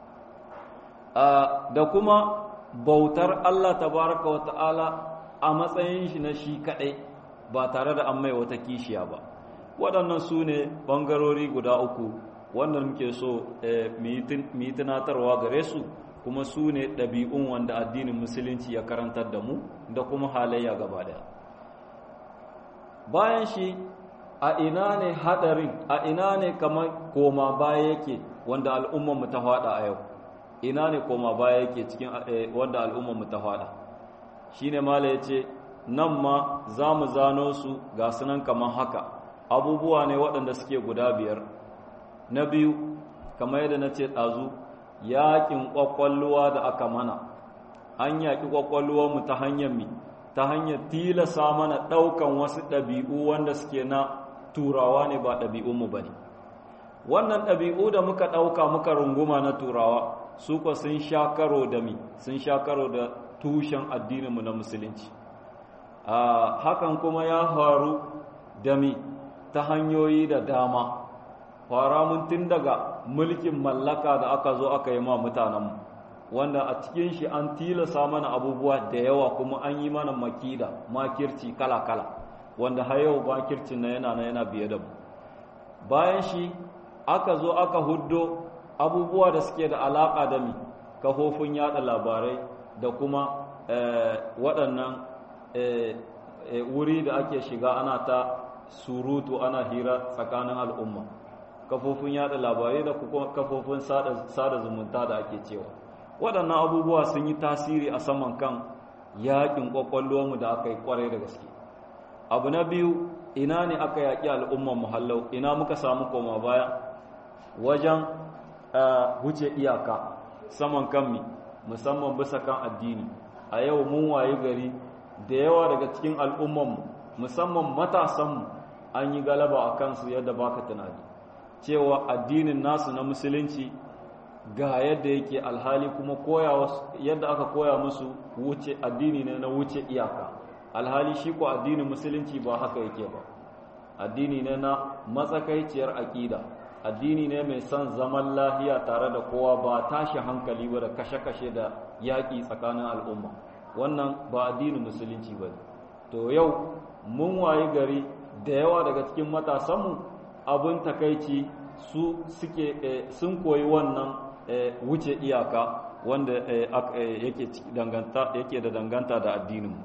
Speaker 1: da kuma bautar Allah tabaraka wa ta'ala a matsayin shi na shi kaɗai ba tare da an mai wata kishiya ba waɗannan su ne ɓangarori guda uku wanda muke so mu yi tunatarwa gare su kuma su ne ɗabi'un wanda addinin musulunci ya karantar da mu da kuma halayya gaba daya bayan shi a ina ne haɗarin a ina ne kamar koma baya yake wanda al'ummarmu ta faɗa a yau ina ne koma baya yake cikin wanda al'ummarmu ta faɗa shi ne mala ya ce nan ma za mu zano su ga sunan kamar haka abubuwa ne waɗanda suke guda biyar na biyu kamar yadda na ce ɗazu yaƙin ƙwaƙwalluwa da aka mana an yaƙi ƙwaƙwalluwarmu ta hanyar mi ta hanyar tilasa mana ɗaukan wasu ɗabi'u wanda suke na turawa ne ba ɗabi'unmu ba ne wannan ɗabi'u da muka ɗauka muka runguma na turawa su kwa sun sha karo da mi sun sha karo da tushen addininmu na musulunci hakan kuma ya faru da mi ta hanyoyi da dama fara mun tun daga mulkin mallaka da aka zo aka yi ma mutanenmu wanda a cikin shi an tilasa mana abubuwa da yawa kuma an yi mana makida makirci kala-kala wanda har yau makircin na yana na yana biye da mu bayan shi aka zo aka huddo abubuwa da suke da alaƙa da mi kafofin yada labarai da kuma waɗannan wuri da ake shiga ana ta surutu ana hira tsakanin al'umma kafofin yada labarai da kuma kafofin sada zumunta da ake cewa waɗannan abubuwa sun yi tasiri a saman kan yaƙin ƙwaƙwalwarmu da aka yi ƙwarai da gaske abu na biyu ina ne aka yaƙi al'umman muhallau ina muka samu koma baya wajen wuce iyaka saman kanmi musamman bisa kan addini a yau mun wayi gari da yawa daga cikin al'ummanmu musamman matasanmu an yi galaba a kansu yadda baka tunani cewa addinin nasu na musulunci ga yadda yake alhali kuma koya yadda aka koya musu wuce addini ne na wuce iyaka alhali shi ko addinin musulunci ba haka yake ba addini ne na matsakaiciyar aƙida addini ne mai son zaman lahiya tare da kowa ba tashi hankali ba da kashe-kashe da yaƙi tsakanin al'umma wannan ba addinin musulunci ba to yau mun wayi gari da yawa daga cikin matasanmu abin takaici su suke sun koyi wannan wuce iyaka wanda yake da danganta da addininmu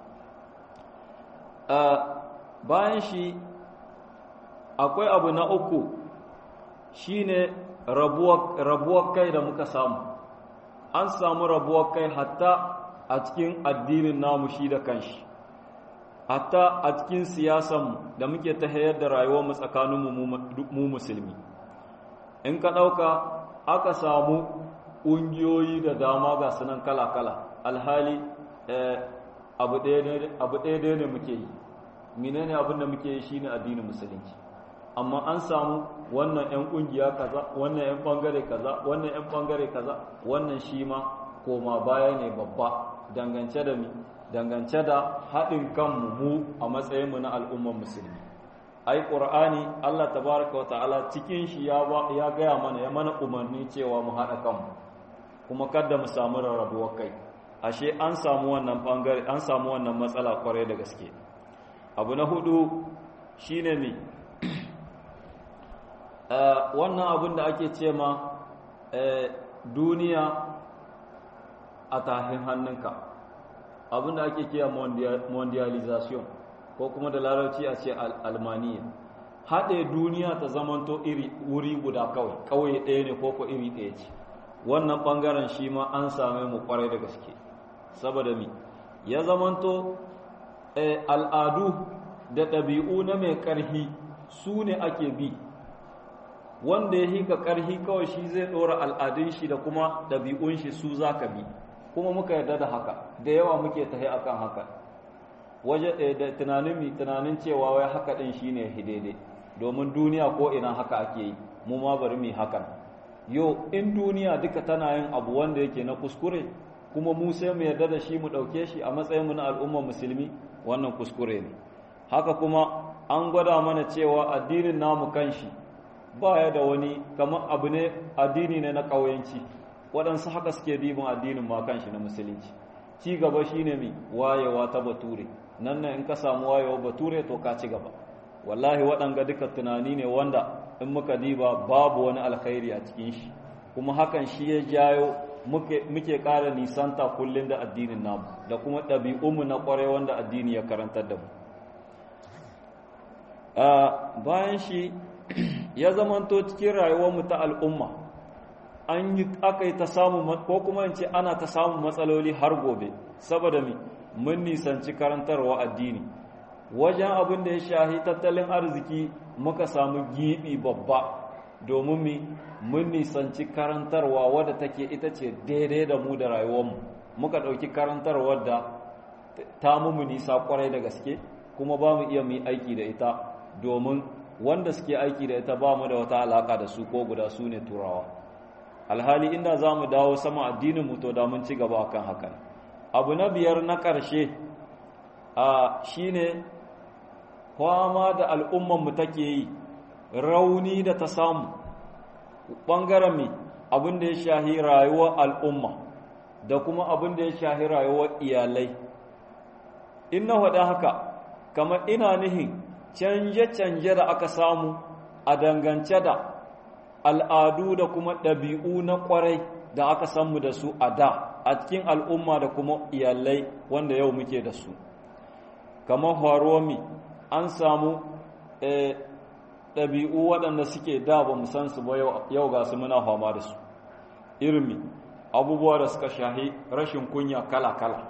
Speaker 1: bayan shi akwai abu na uku shine rabuwar kai da muka samu an samu rabuwar kai hatta a cikin addinin namu shi da kanshi hatta a cikin siyasanmu da muke ta hayar da rayuwarmu tsakaninmu mu musulmi in ka ɗauka aka samu ƙungiyoyi da dama ga sunan kala-kala alhali abu ɗaya ne muke yi menene abin da muke yi shine addinin musulunci amma an samu wannan 'yan ƙungiya kaza wannan 'yan ɓangare kaza wannan 'yan ɓangare kaza wannan shi ma koma baya ne babba dangance da mi dangance da haɗin kanmu mu a matsayinmu na al'ummar musulmi ai ƙur'ani Allah tabaraka wa ta'ala cikin shi ya ya gaya mana ya mana umarni cewa mu haɗa kanmu kuma kada mu samu rarrabuwar kai ashe an samu wannan bangare an samu wannan matsala kwarai da gaske abu na hudu shine mi wannan abin da ake ce ma duniya a tahin hannunka abin da ake kira mondialization ko kuma da larabci a ce almaniya haɗe duniya ta zamanto iri wuri guda kawai kawai ɗaya ne ko ko iri ɗaya ce wannan ɓangaren shi ma an same mu kwarai da gaske saboda mi ya zamanto al'adu da ɗabi'u na mai ƙarhi su ne ake bi wanda ya hika ƙarhi kawai shi zai ɗora al'adun shi da kuma ɗabi'un shi su za ka bi kuma muka yarda da haka da yawa muke tahi akan haka waje da tunanin mi tunanin cewa wai haka ɗin shi ne daidai domin duniya ko ina haka ake yi mu ma bari mu hakan yo in duniya duka tana yin abu wanda yake na kuskure kuma mu sai mu yarda da shi mu ɗauke shi a matsayinmu na al'ummar musulmi wannan kuskure ne haka kuma an gwada mana cewa addinin namu kanshi baya da wani kamar abu ne addini ne na ƙauyenci waɗansu haka suke dibin addinin ma kanshi na musulunci ci gaba shine mi wayewa ta bature nan ne in ka samu wayewa bature to ka ci gaba wallahi waɗanga duka tunani ne wanda in muka diba babu wani alkhairi a cikin shi kuma hakan shi ya jayo muke ƙara nisanta kullum da addinin namu da kuma ɗabi'unmu na ƙwarai wanda addini ya karantar da mu bayan shi ya zamanto cikin rayuwarmu ta al'umma an yi aka yi ta samun ko kuma in ce ana ta samun matsaloli har gobe saboda mi mun nisanci karantarwa addini wajen abin da ya shahi tattalin arziki muka samu gibi babba domin mi mun nisanci karantarwa wadda take ita ce daidai da mu da rayuwarmu muka ɗauki karantarwar da ta mu nisa kwarai da gaske kuma ba mu iya mu aiki da ita domin wanda suke aiki da ita ba mu da wata alaka da su ko guda su ne turawa alhali inda za mu dawo sama addinin mu to da mun ci gaba akan hakan abu na biyar na ƙarshe a shine kwama da al'umman mu take yi rauni da ta samu ɓangaren mi abin da ya shahi rayuwar al'umma da kuma abin da ya shahi rayuwar iyalai in na faɗa haka kamar ina nihin canje-canje da aka samu a dangance da al'adu da kuma ɗabi'u na ƙwarai da aka samu da su a da a cikin al'umma da kuma iyalai wanda yau muke da su kamar faruwami an samu ɗabi'u waɗanda suke da ba mu san su ba yau ga su muna fama da su irmi abubuwa da suka shahi rashin kunya kala-kala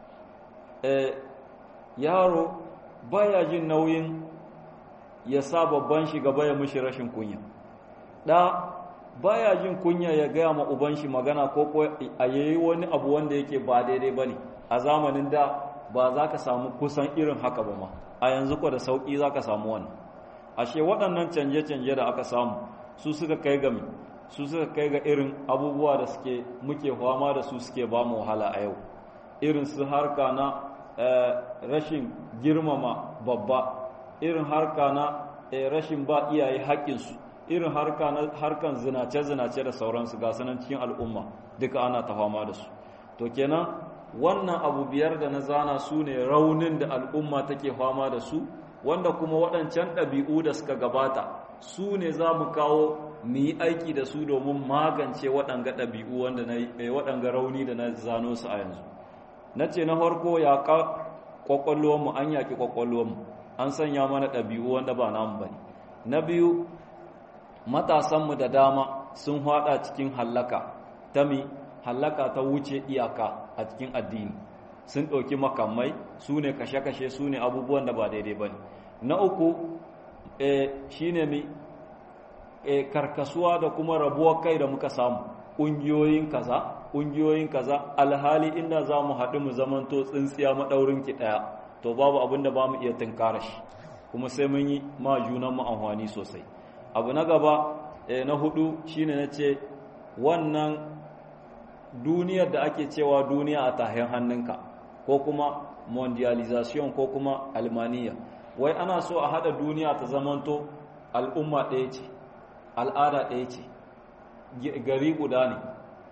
Speaker 1: yaro baya jin nauyin ya sa babban shi gaba ya mishi rashin kunya da baya jin kunya ya gaya ma uban shi magana ko ko a yayi wani abu wanda yake ba daidai bane a zamanin da ba za ka samu kusan irin haka ba ma a yanzu ko da sauki za ka samu wannan ashe waɗannan canje-canje da aka samu su suka kai ga su suka kai ga irin abubuwa da suke muke fama da su suke ba mu wahala a yau irin su harka na rashin girmama babba irin harka na rashin ba iyaye haƙƙinsu irin harka na harkan zinace-zinace da sauransu ga sanan cikin al'umma duka ana ta fama da su to kenan wannan abu biyar da na zana su ne raunin da al'umma take fama da su wanda kuma waɗancan ɗabi'u da suka gabata su ne za mu kawo mu yi aiki da su domin magance waɗanga ɗabi'u wanda na waɗanga rauni da na zano su a yanzu na ce na farko ya ƙwaƙwalwarmu an yaƙi ƙwaƙwalwarmu an sanya mana ɗabi'u wanda ba namu ba ne na biyu matasanmu da dama sun haɗa cikin hallaka ta mi hallaka ta wuce iyaka a cikin addini sun ɗauki makamai su ne kashe-kashe su ne abubuwan da ba daidai ba ne na uku shi ne mi karkasuwa da kuma rabuwar kai da muka samu ƙungiyoyin kaza ƙungiyoyin kaza alhali inda za mu haɗu mu zamanto tsintsiya maɗaurin ki ɗaya to babu abin da ba mu iya tunkara shi kuma sai mun yi ma junanmu amfani sosai abu na gaba na hudu shine na ce wannan duniyar da ake cewa duniya a tahin hannunka ko kuma mondialization ko kuma almaniya wai ana so a hada duniya ta zamanto al'umma ɗaya ce al'ada ɗaya ce gari guda ne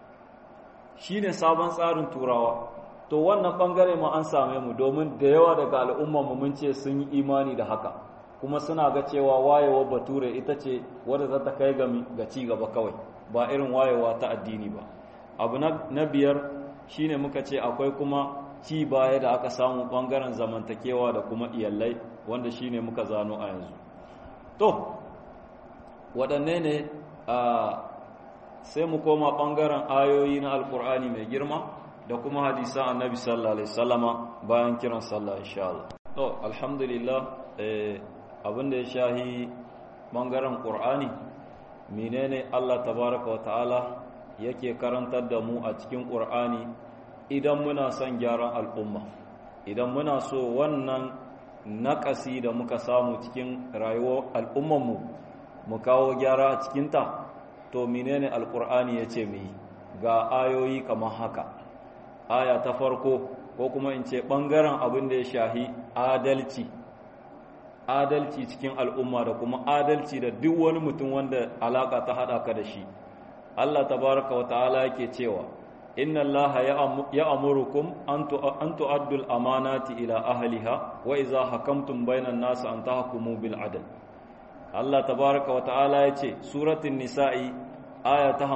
Speaker 1: shi ne sabon tsarin turawa to wannan ɓangare ma an same mu domin da yawa daga al'ummanmu mun ce sun yi imani da haka kuma suna ga cewa wayewa bature ita ce wadda za ta kai ga ci gaba kawai ba irin wayewa ta addini ba abu na biyar shine muka ce akwai kuma ci baya da aka samu bangaren zamantakewa da kuma iyalai wanda shine muka zano a yanzu to waɗanne ne sai mu koma bangaren ayoyi na alkur'ani mai girma da kuma hadisan annabi sallallahu alaihi wasallama bayan kiran sallah insha Allah to alhamdulillah abin da ya shahi bangaren qur'ani menene Allah tabaraka wa ta'ala yake karantar da mu a cikin ƙur'ani idan muna son gyaran al'umma idan muna so wannan naƙasi da muka samu cikin rayuwar al'ummanmu mu kawo gyara a cikinta to menene alƙur'ani ya ce mu yi ga ayoyi kamar haka aya ta farko ko kuma in ce ɓangaren abin da ya shahi adalci adalci cikin al'umma da kuma adalci da duk wani mutum wanda alaƙa ta haɗa ka da shi Allah tabaraka wa ta'ala yake cewa inna allaha ya'murukum an tu'addu al-amanati ila ahliha wa idza hakamtum bainan nas an tahkumu bil adl Allah tabaraka wa ta'ala yace suratul nisa'i aya ta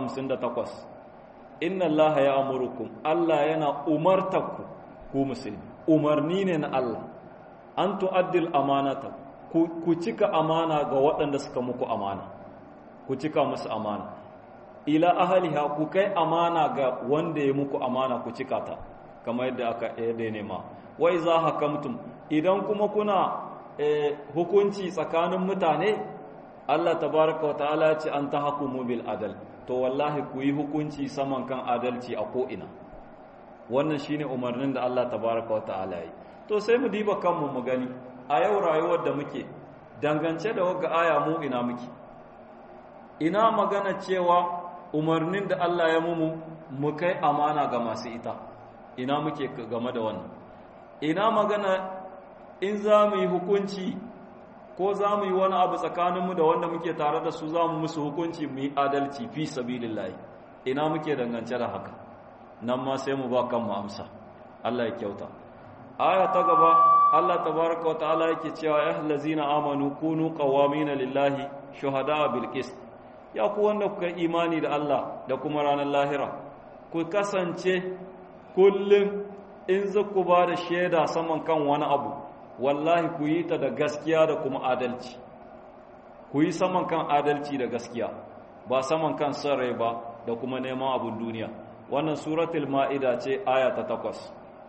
Speaker 1: 58 inna allaha ya'murukum Allah yana umartaku ku musulmi umarni ne na Allah an tu'addu al-amanata ku cika amana ga waɗanda suka muku amana ku cika musu amana ila ahaliha ku kai amana ga wanda ya muku amana ku cika ta kamar yadda aka yadda nema wa iza hakamtum idan kuma kuna hukunci tsakanin mutane Allah tabaraka wa ta'ala ce an tahkumu bil adal to wallahi ku yi hukunci saman kan adalci a ko ina wannan shine umarnin da Allah tabaraka wa ta'ala yi to sai mu diba kanmu mu gani a yau rayuwar da muke dangance da wagga aya mu ina muke ina magana cewa umarnin da Allah ya mumu mu kai amana ga masu ita ina muke game da wannan ina magana in za mu yi hukunci ko za mu yi wani abu tsakaninmu da wanda muke tare da su za mu musu hukunci mu yi adalci fi sabilillahi ina muke dangance da haka nan ma sai mu ba kanmu amsa Allah ya kyauta aya ta gaba Allah tabaraka wa ta'ala yake cewa ya allazina amanu kunu qawamina lillahi shuhada bil qist ya ku wanda kuka imani da Allah da kuma ranar lahira ku kasance kullum in za ku ba da shaida saman kan wani abu wallahi ku yi ta da gaskiya da kuma adalci ku yi saman kan adalci da gaskiya ba saman kan son rai ba da kuma neman abin duniya wannan suratul ma'ida ce aya ta takwas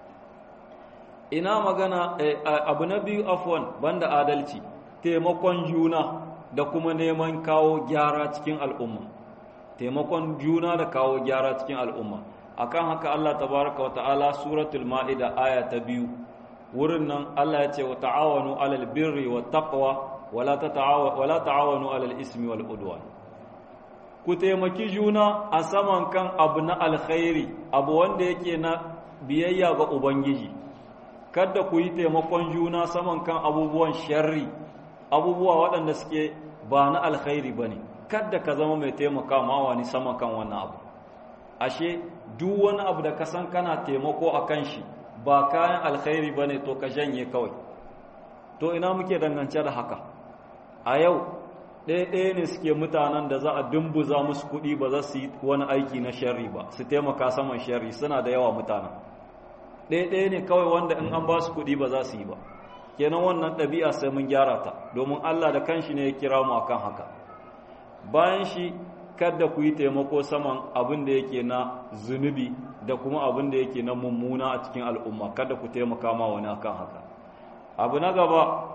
Speaker 1: ina magana abu na biyu afwan banda adalci taimakon juna da kuma neman kawo gyara cikin al'umma taimakon juna da kawo gyara cikin al'umma akan haka Allah tabaraka wa ta'ala suratul ma'ida aya ta biyu wurin nan Allah ya ce wa ta'awanu alal birri wa taqwa wala wala ta'awanu alal ismi wal udwan ku taimaki juna a saman kan abu na alkhairi abu wanda yake na biyayya ga ubangiji kada ku yi taimakon juna saman kan abubuwan sharri abubuwa waɗanda suke ba na alkhairi ba ne kada ka zama mai taimaka ma wani sama kan wannan abu ashe duk wani abu da ka san kana taimako a kan shi ba kayan alkhairi ba ne to ka janye kawai to ina muke dangance da haka a yau ɗaya ne suke mutanen da za a dumbuza musu kuɗi ba za su yi wani aiki na sharri ba su taimaka saman sharri suna da yawa mutanen ɗaya ne kawai wanda in an ba su kuɗi ba za su yi ba kenan wannan ɗabi'a sai mun gyara ta domin Allah da kanshi ne ya kira mu akan haka bayan shi kada ku yi taimako saman abin da yake na zunubi da kuma abin da yake na mummuna a cikin al'umma kada ku taimaka ma wani akan haka abu na gaba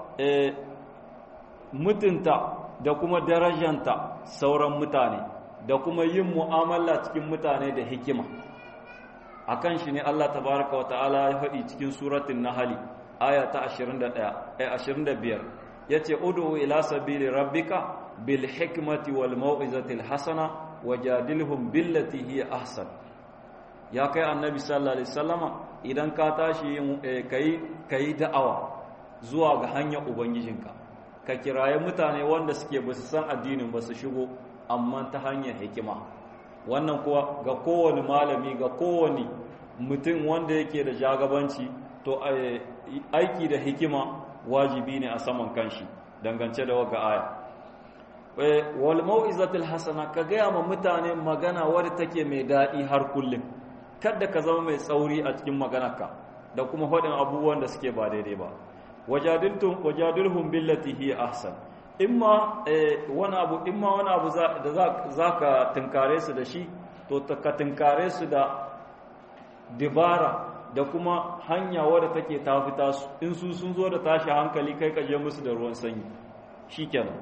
Speaker 1: mutunta da kuma darajanta sauran mutane da kuma yin mu'amala cikin mutane da hikima akan shi ne Allah tabaraka wa ta'ala ya faɗi cikin suratul nahl aya ta 21 eh 25 yace ud'u ila sabili rabbika bil hikmati wal mau'izati al hasana wajadilhum billati hiya ahsan ya kai annabi sallallahu alaihi wasallama idan ka tashi kai kai da'awa zuwa ga hanyar ubangijinka ka kiraye mutane wanda suke ba su san addinin ba su shigo amma ta hanyar hikima wannan kuwa ga kowane malami ga kowane mutum wanda yake da jagabanci to aiki da hikima wajibi ne a saman kanshi dangance da waga aya wal mau'izatul hasana ka gaya ma mutane magana wadda take mai daɗi har kullum kada ka zama mai tsauri a cikin maganarka da kuma faɗin abubuwan da suke ba daidai ba wajadiltum wajadilhum billati hi ahsan imma wani abu imma wani abu da zaka tunkare su da shi to ka tunkare su da dibara da kuma hanya wadda take ta fita su in su sun zo da tashi hankali kai ka je musu da ruwan sanyi shikenan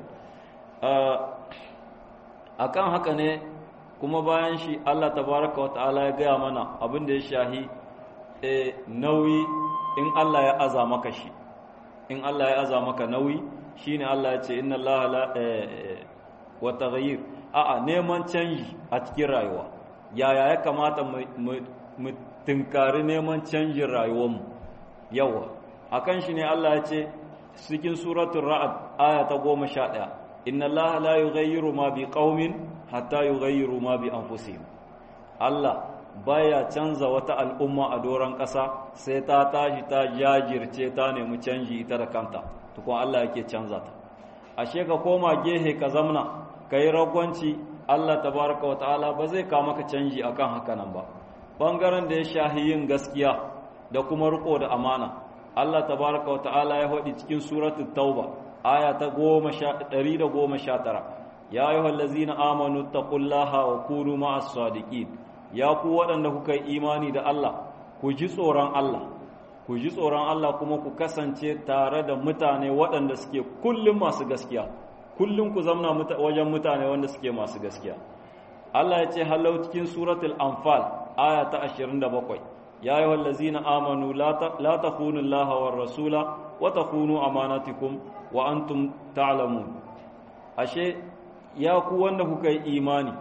Speaker 1: akan haka ne kuma bayan shi Allah tabaraka wa ta'ala ya gaya mana abin da ya shahi nauyi in Allah ya aza maka shi in Allah ya aza maka nauyi shine Allah ya ce inna Allah la wa taghayyir a'a neman canji a cikin rayuwa yaya ya kamata mu tinkari neman canjin rayuwarmu yawa akan shi ne Allah ya ce cikin suratul ra'd aya ta 11 inna Allah la yughayyiru ma bi qaumin hatta yughayyiru ma bi anfusihim Allah baya canza wata al'umma a doron ƙasa sai ta tashi ta jajirce ta nemi canji ita da kanta tukun Allah yake canza ta ashe ka koma gehe ka zamna ka yi ragwanci Allah tabaraka wa ta'ala ba zai kawo maka canji akan haka nan ba bangaren da ya shahi yin gaskiya da kuma riko da amana Allah tabaraka wa ta'ala ya faɗi cikin suratul tauba aya ta 119 ya ayyuhallazina amanu taqullaha wa kunu ma'as sadiqin ya ku waɗanda kuka yi imani da Allah ku ji tsoron Allah ku ji tsoron Allah kuma ku kasance tare da mutane waɗanda suke kullum masu gaskiya kullum ku zamna wajen mutane wanda suke masu gaskiya Allah ya ce halau cikin suratul anfal aya ta 27 ya yi wallazina amanu la takhunu Allah war rasula wa takhunu amanatikum wa antum ta'lamun ashe ya ku wanda kuka yi imani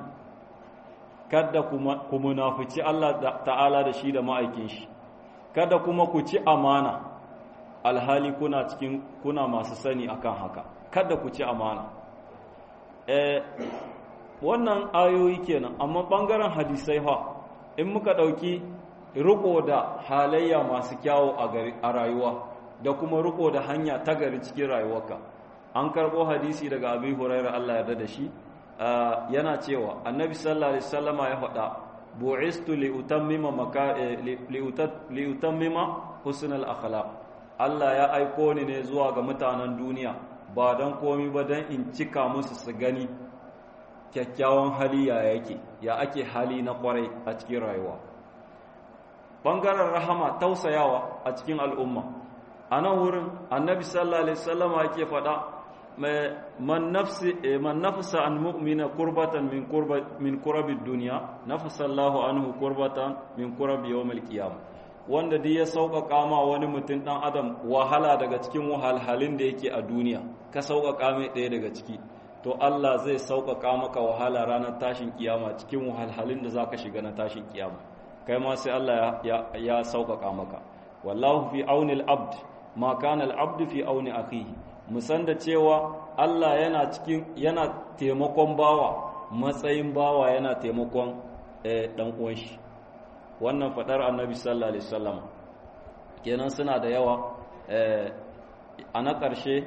Speaker 1: kada ku munafici Allah ta'ala da shi da ma'aikin shi kada kuma ku ci amana alhali kuna cikin kuna masu sani akan haka kada ku ci amana eh wannan ayoyi kenan amma bangaren hadisai fa in muka dauki riko da halayya masu kyawu a rayuwa da kuma riko da hanya ta gari cikin rayuwarka an karbo hadisi daga abi hurairah Allah yarda da shi yana cewa annabi sallallahu alaihi wasallama ya faɗa bu'istu li utammima maka li utammima husnal akhlaq Allah ya aiko ni ne zuwa ga mutanen duniya ba dan komai ba dan in cika musu su gani kyakkyawan hali ya yake ya ake hali na kwarai a cikin rayuwa bangaren rahama tausayawa a cikin al'umma a nan wurin annabi sallallahu alaihi wasallama yake faɗa man nafsi man nafsa an mu'mina qurbatan min qurba min qurabi dunya nafasa Allahu anhu qurbatan min qurabi yawmil qiyam wanda duk ya sauƙaƙa ma wani mutum dan adam wahala daga cikin wahalhalin da yake a duniya ka sauƙaƙa mai ɗaya daga ciki to Allah zai sauƙaƙa maka wahala ranar tashin kiyama cikin wahalhalin da zaka shiga na tashin kiyama kai ma sai Allah ya ya sauƙaƙa maka wallahu fi auni al-abd ma kana al-abd fi auni akhihi musan da cewa Allah yana cikin yana taimakon bawa matsayin bawa yana taimakon dan uwan shi wannan fadar annabi sallallahu alaihi wasallam kenan suna da yawa a na ƙarshe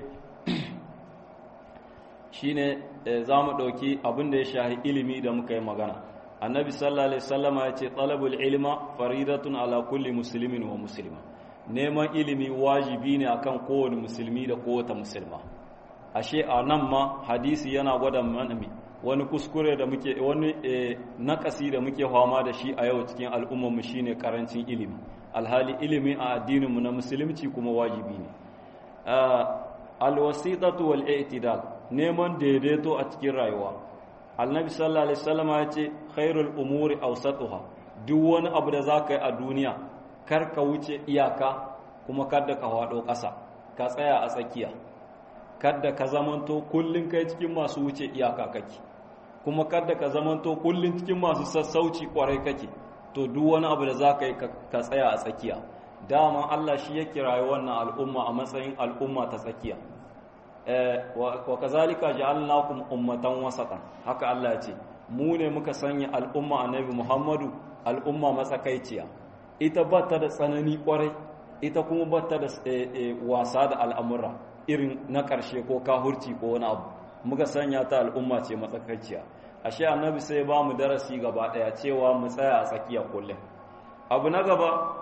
Speaker 1: shine za mu ɗauki abin da ya shahi ilimi da muka yi magana annabi sallallahu alaihi wasallama ya ce talabul ilma faridatun ala kulli muslimin wa muslima neman ilimi wajibi ne akan kowane musulmi da kowace musulma ashe a nan ma hadisi yana gwada mana wani kuskure da muke wani nakasi da muke fama da shi a yau cikin al'ummarmu shine karancin ilimi alhali ilimi a addininmu na musulunci kuma wajibi ne alwasitatu wal i'tidal neman daidaito a cikin rayuwa annabi sallallahu alaihi wasallam ya ce khairul umuri awsatuha duk wani abu da zaka yi a duniya kar ka wuce iyaka kuma kada ka hado ƙasa ka tsaya a tsakiya kada ka zamanto kullun kai cikin masu wuce iyaka kake kuma kada ka zamanto kullun cikin masu sassauci kwarai kake to duk wani abu da zaka yi ka tsaya a tsakiya dama Allah shi ya kirayi wannan al'umma a matsayin al'umma ta tsakiya wa kazalika ja'alnakum ummatan wasatan haka Allah ya ce mu ne muka sanya al'umma annabi Muhammadu al'umma matsakaiciya ita bata da tsanani kwarai ita kuma bata da wasa da al'amura irin na ƙarshe ko kahurci ko wani abu muka sanya ta al'umma ce matsakaiciya ashe annabi sai ba mu darasi gaba daya cewa mu tsaya a tsakiya kullum abu na gaba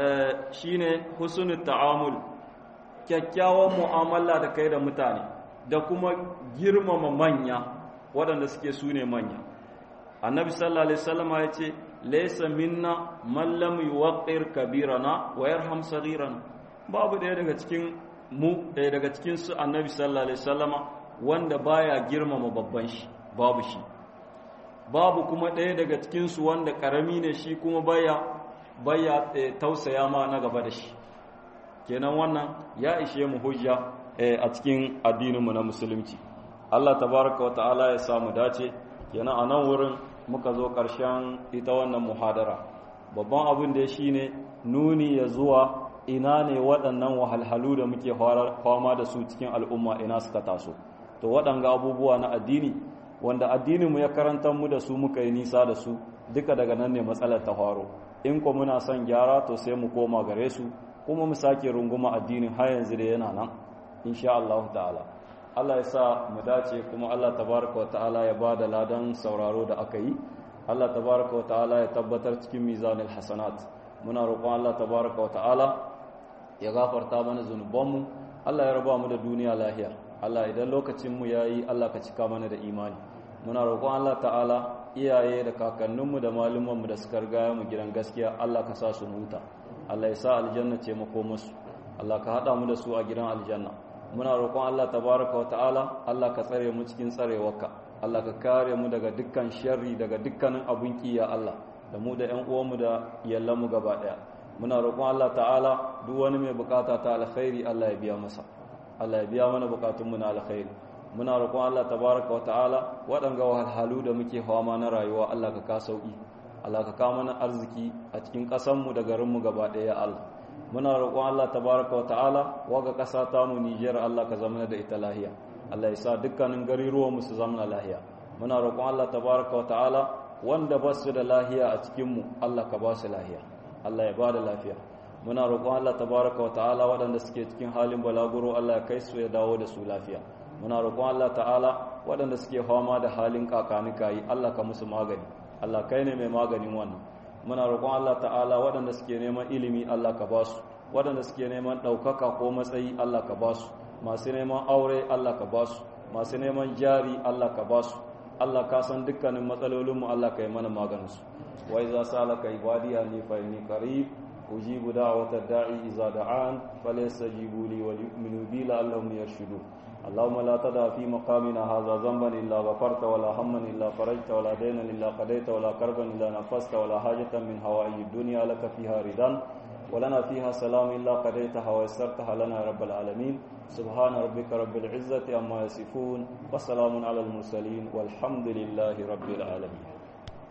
Speaker 1: shine husnul ta'amul kyakkyawan mu'amala da kai da mutane da kuma girmama manya waɗanda suke su ne manya annabi sallallahu alaihi wasallam ya ce laysa minna man lam yuwaqqir kabirana wa yarham saghirana babu ɗaya daga cikin mu ɗaya daga cikin su annabi sallallahu alaihi wasallam wanda baya girmama babban shi babu shi babu kuma ɗaya daga cikin su wanda karami ne shi kuma baya baya tausaya ma na gaba da shi kenan wannan ya ishe mu hujja a cikin addininmu na musulunci Allah tabaraka wa ta'ala ya samu dace kenan a nan wurin muka zo ƙarshen ita wannan muhadara babban abin da shi ne nuni ya zuwa ina ne waɗannan wahalhalu da muke fama da su cikin al'umma ina suka taso to waɗanga abubuwa na addini wanda addininmu ya karanta mu da su muka yi nisa da su duka daga nan ne matsalar ta faro in ko muna son gyara to sai mu koma gare su kuma mu sake runguma addinin har yanzu da yana nan insha Allah ta'ala Allah ya sa mu dace kuma Allah tabaraka wa ta'ala ya ba da ladan sauraro da aka yi Allah tabaraka wa ta'ala ya tabbatar cikin mizanil hasanat muna roƙon Allah tabaraka wa ta'ala ya gafarta mana zunubanmu Allah ya raba mu da duniya lahiya Allah idan lokacin mu yayi Allah ka cika mana da imani muna roƙon Allah ta'ala iyaye da kakanninmu da malumanmu da suka riga mu gidan gaskiya Allah ka sa su huta Allah ya sa aljanna ce mako musu Allah ka hada mu da su a gidan aljanna muna roƙon Allah tabaraka wata'ala Allah ka tsare mu cikin tsarewarka Allah ka kare mu daga dukkan sharri daga dukkanin abun kiya Allah da mu da ƴan uwanmu da yallanmu gaba daya muna roƙon Allah ta'ala duk wani mai bukata ta alkhairi Allah ya biya masa Allah ya biya mana bukatunmu na alkhairi muna roƙon Allah tabaraka wata'ala waɗanga wahalhalu da muke fama na rayuwa Allah ka ka sauki Allah ka kawo mana arziki a cikin ƙasanmu da garinmu gaba ɗaya Allah muna roƙon Allah tabaraka wa ta'ala waga ƙasa ta mu Nijar Allah ka zama da ita lahiya Allah ya sa dukkanin garuruwan mu su zama lahiya muna roƙon Allah tabaraka wa ta'ala wanda ba su da lahiya a cikin mu Allah ka ba su lahiya Allah ya ba da lafiya muna roƙon Allah tabaraka wa ta'ala waɗanda suke cikin halin balaguro Allah ya kai su ya dawo da su lafiya muna roƙon Allah ta'ala waɗanda suke fama da halin kakanika yi Allah ka musu magani Allah kai ne mai maganin wannan muna roƙon Allah ta'ala waɗanda suke neman ilimi Allah ka ba su waɗanda suke neman ɗaukaka ko matsayi Allah ka ba su masu neman aure Allah ka ba su masu neman jari Allah ka ba su Allah ka san dukkanin matsalolinmu Allah ka yi mana maganinsu wa iza salaka ibadiya ni fa inni qarib ujibu da'wata da'i iza da'an falyastajibu li wa yu'minu bi la'allahum yarshudun اللهم لا تدع في مقامنا هذا ذنبا إلا غفرت ولا هما إلا فرجت ولا دينا إلا قضيت ولا كربا إلا نفست ولا حاجة من هوائج الدنيا لك فيها رضا ولنا فيها سلام إلا قضيتها ويسرتها لنا يا رب العالمين سبحان ربك رب العزة أما يصفون وسلام على المرسلين والحمد لله رب العالمين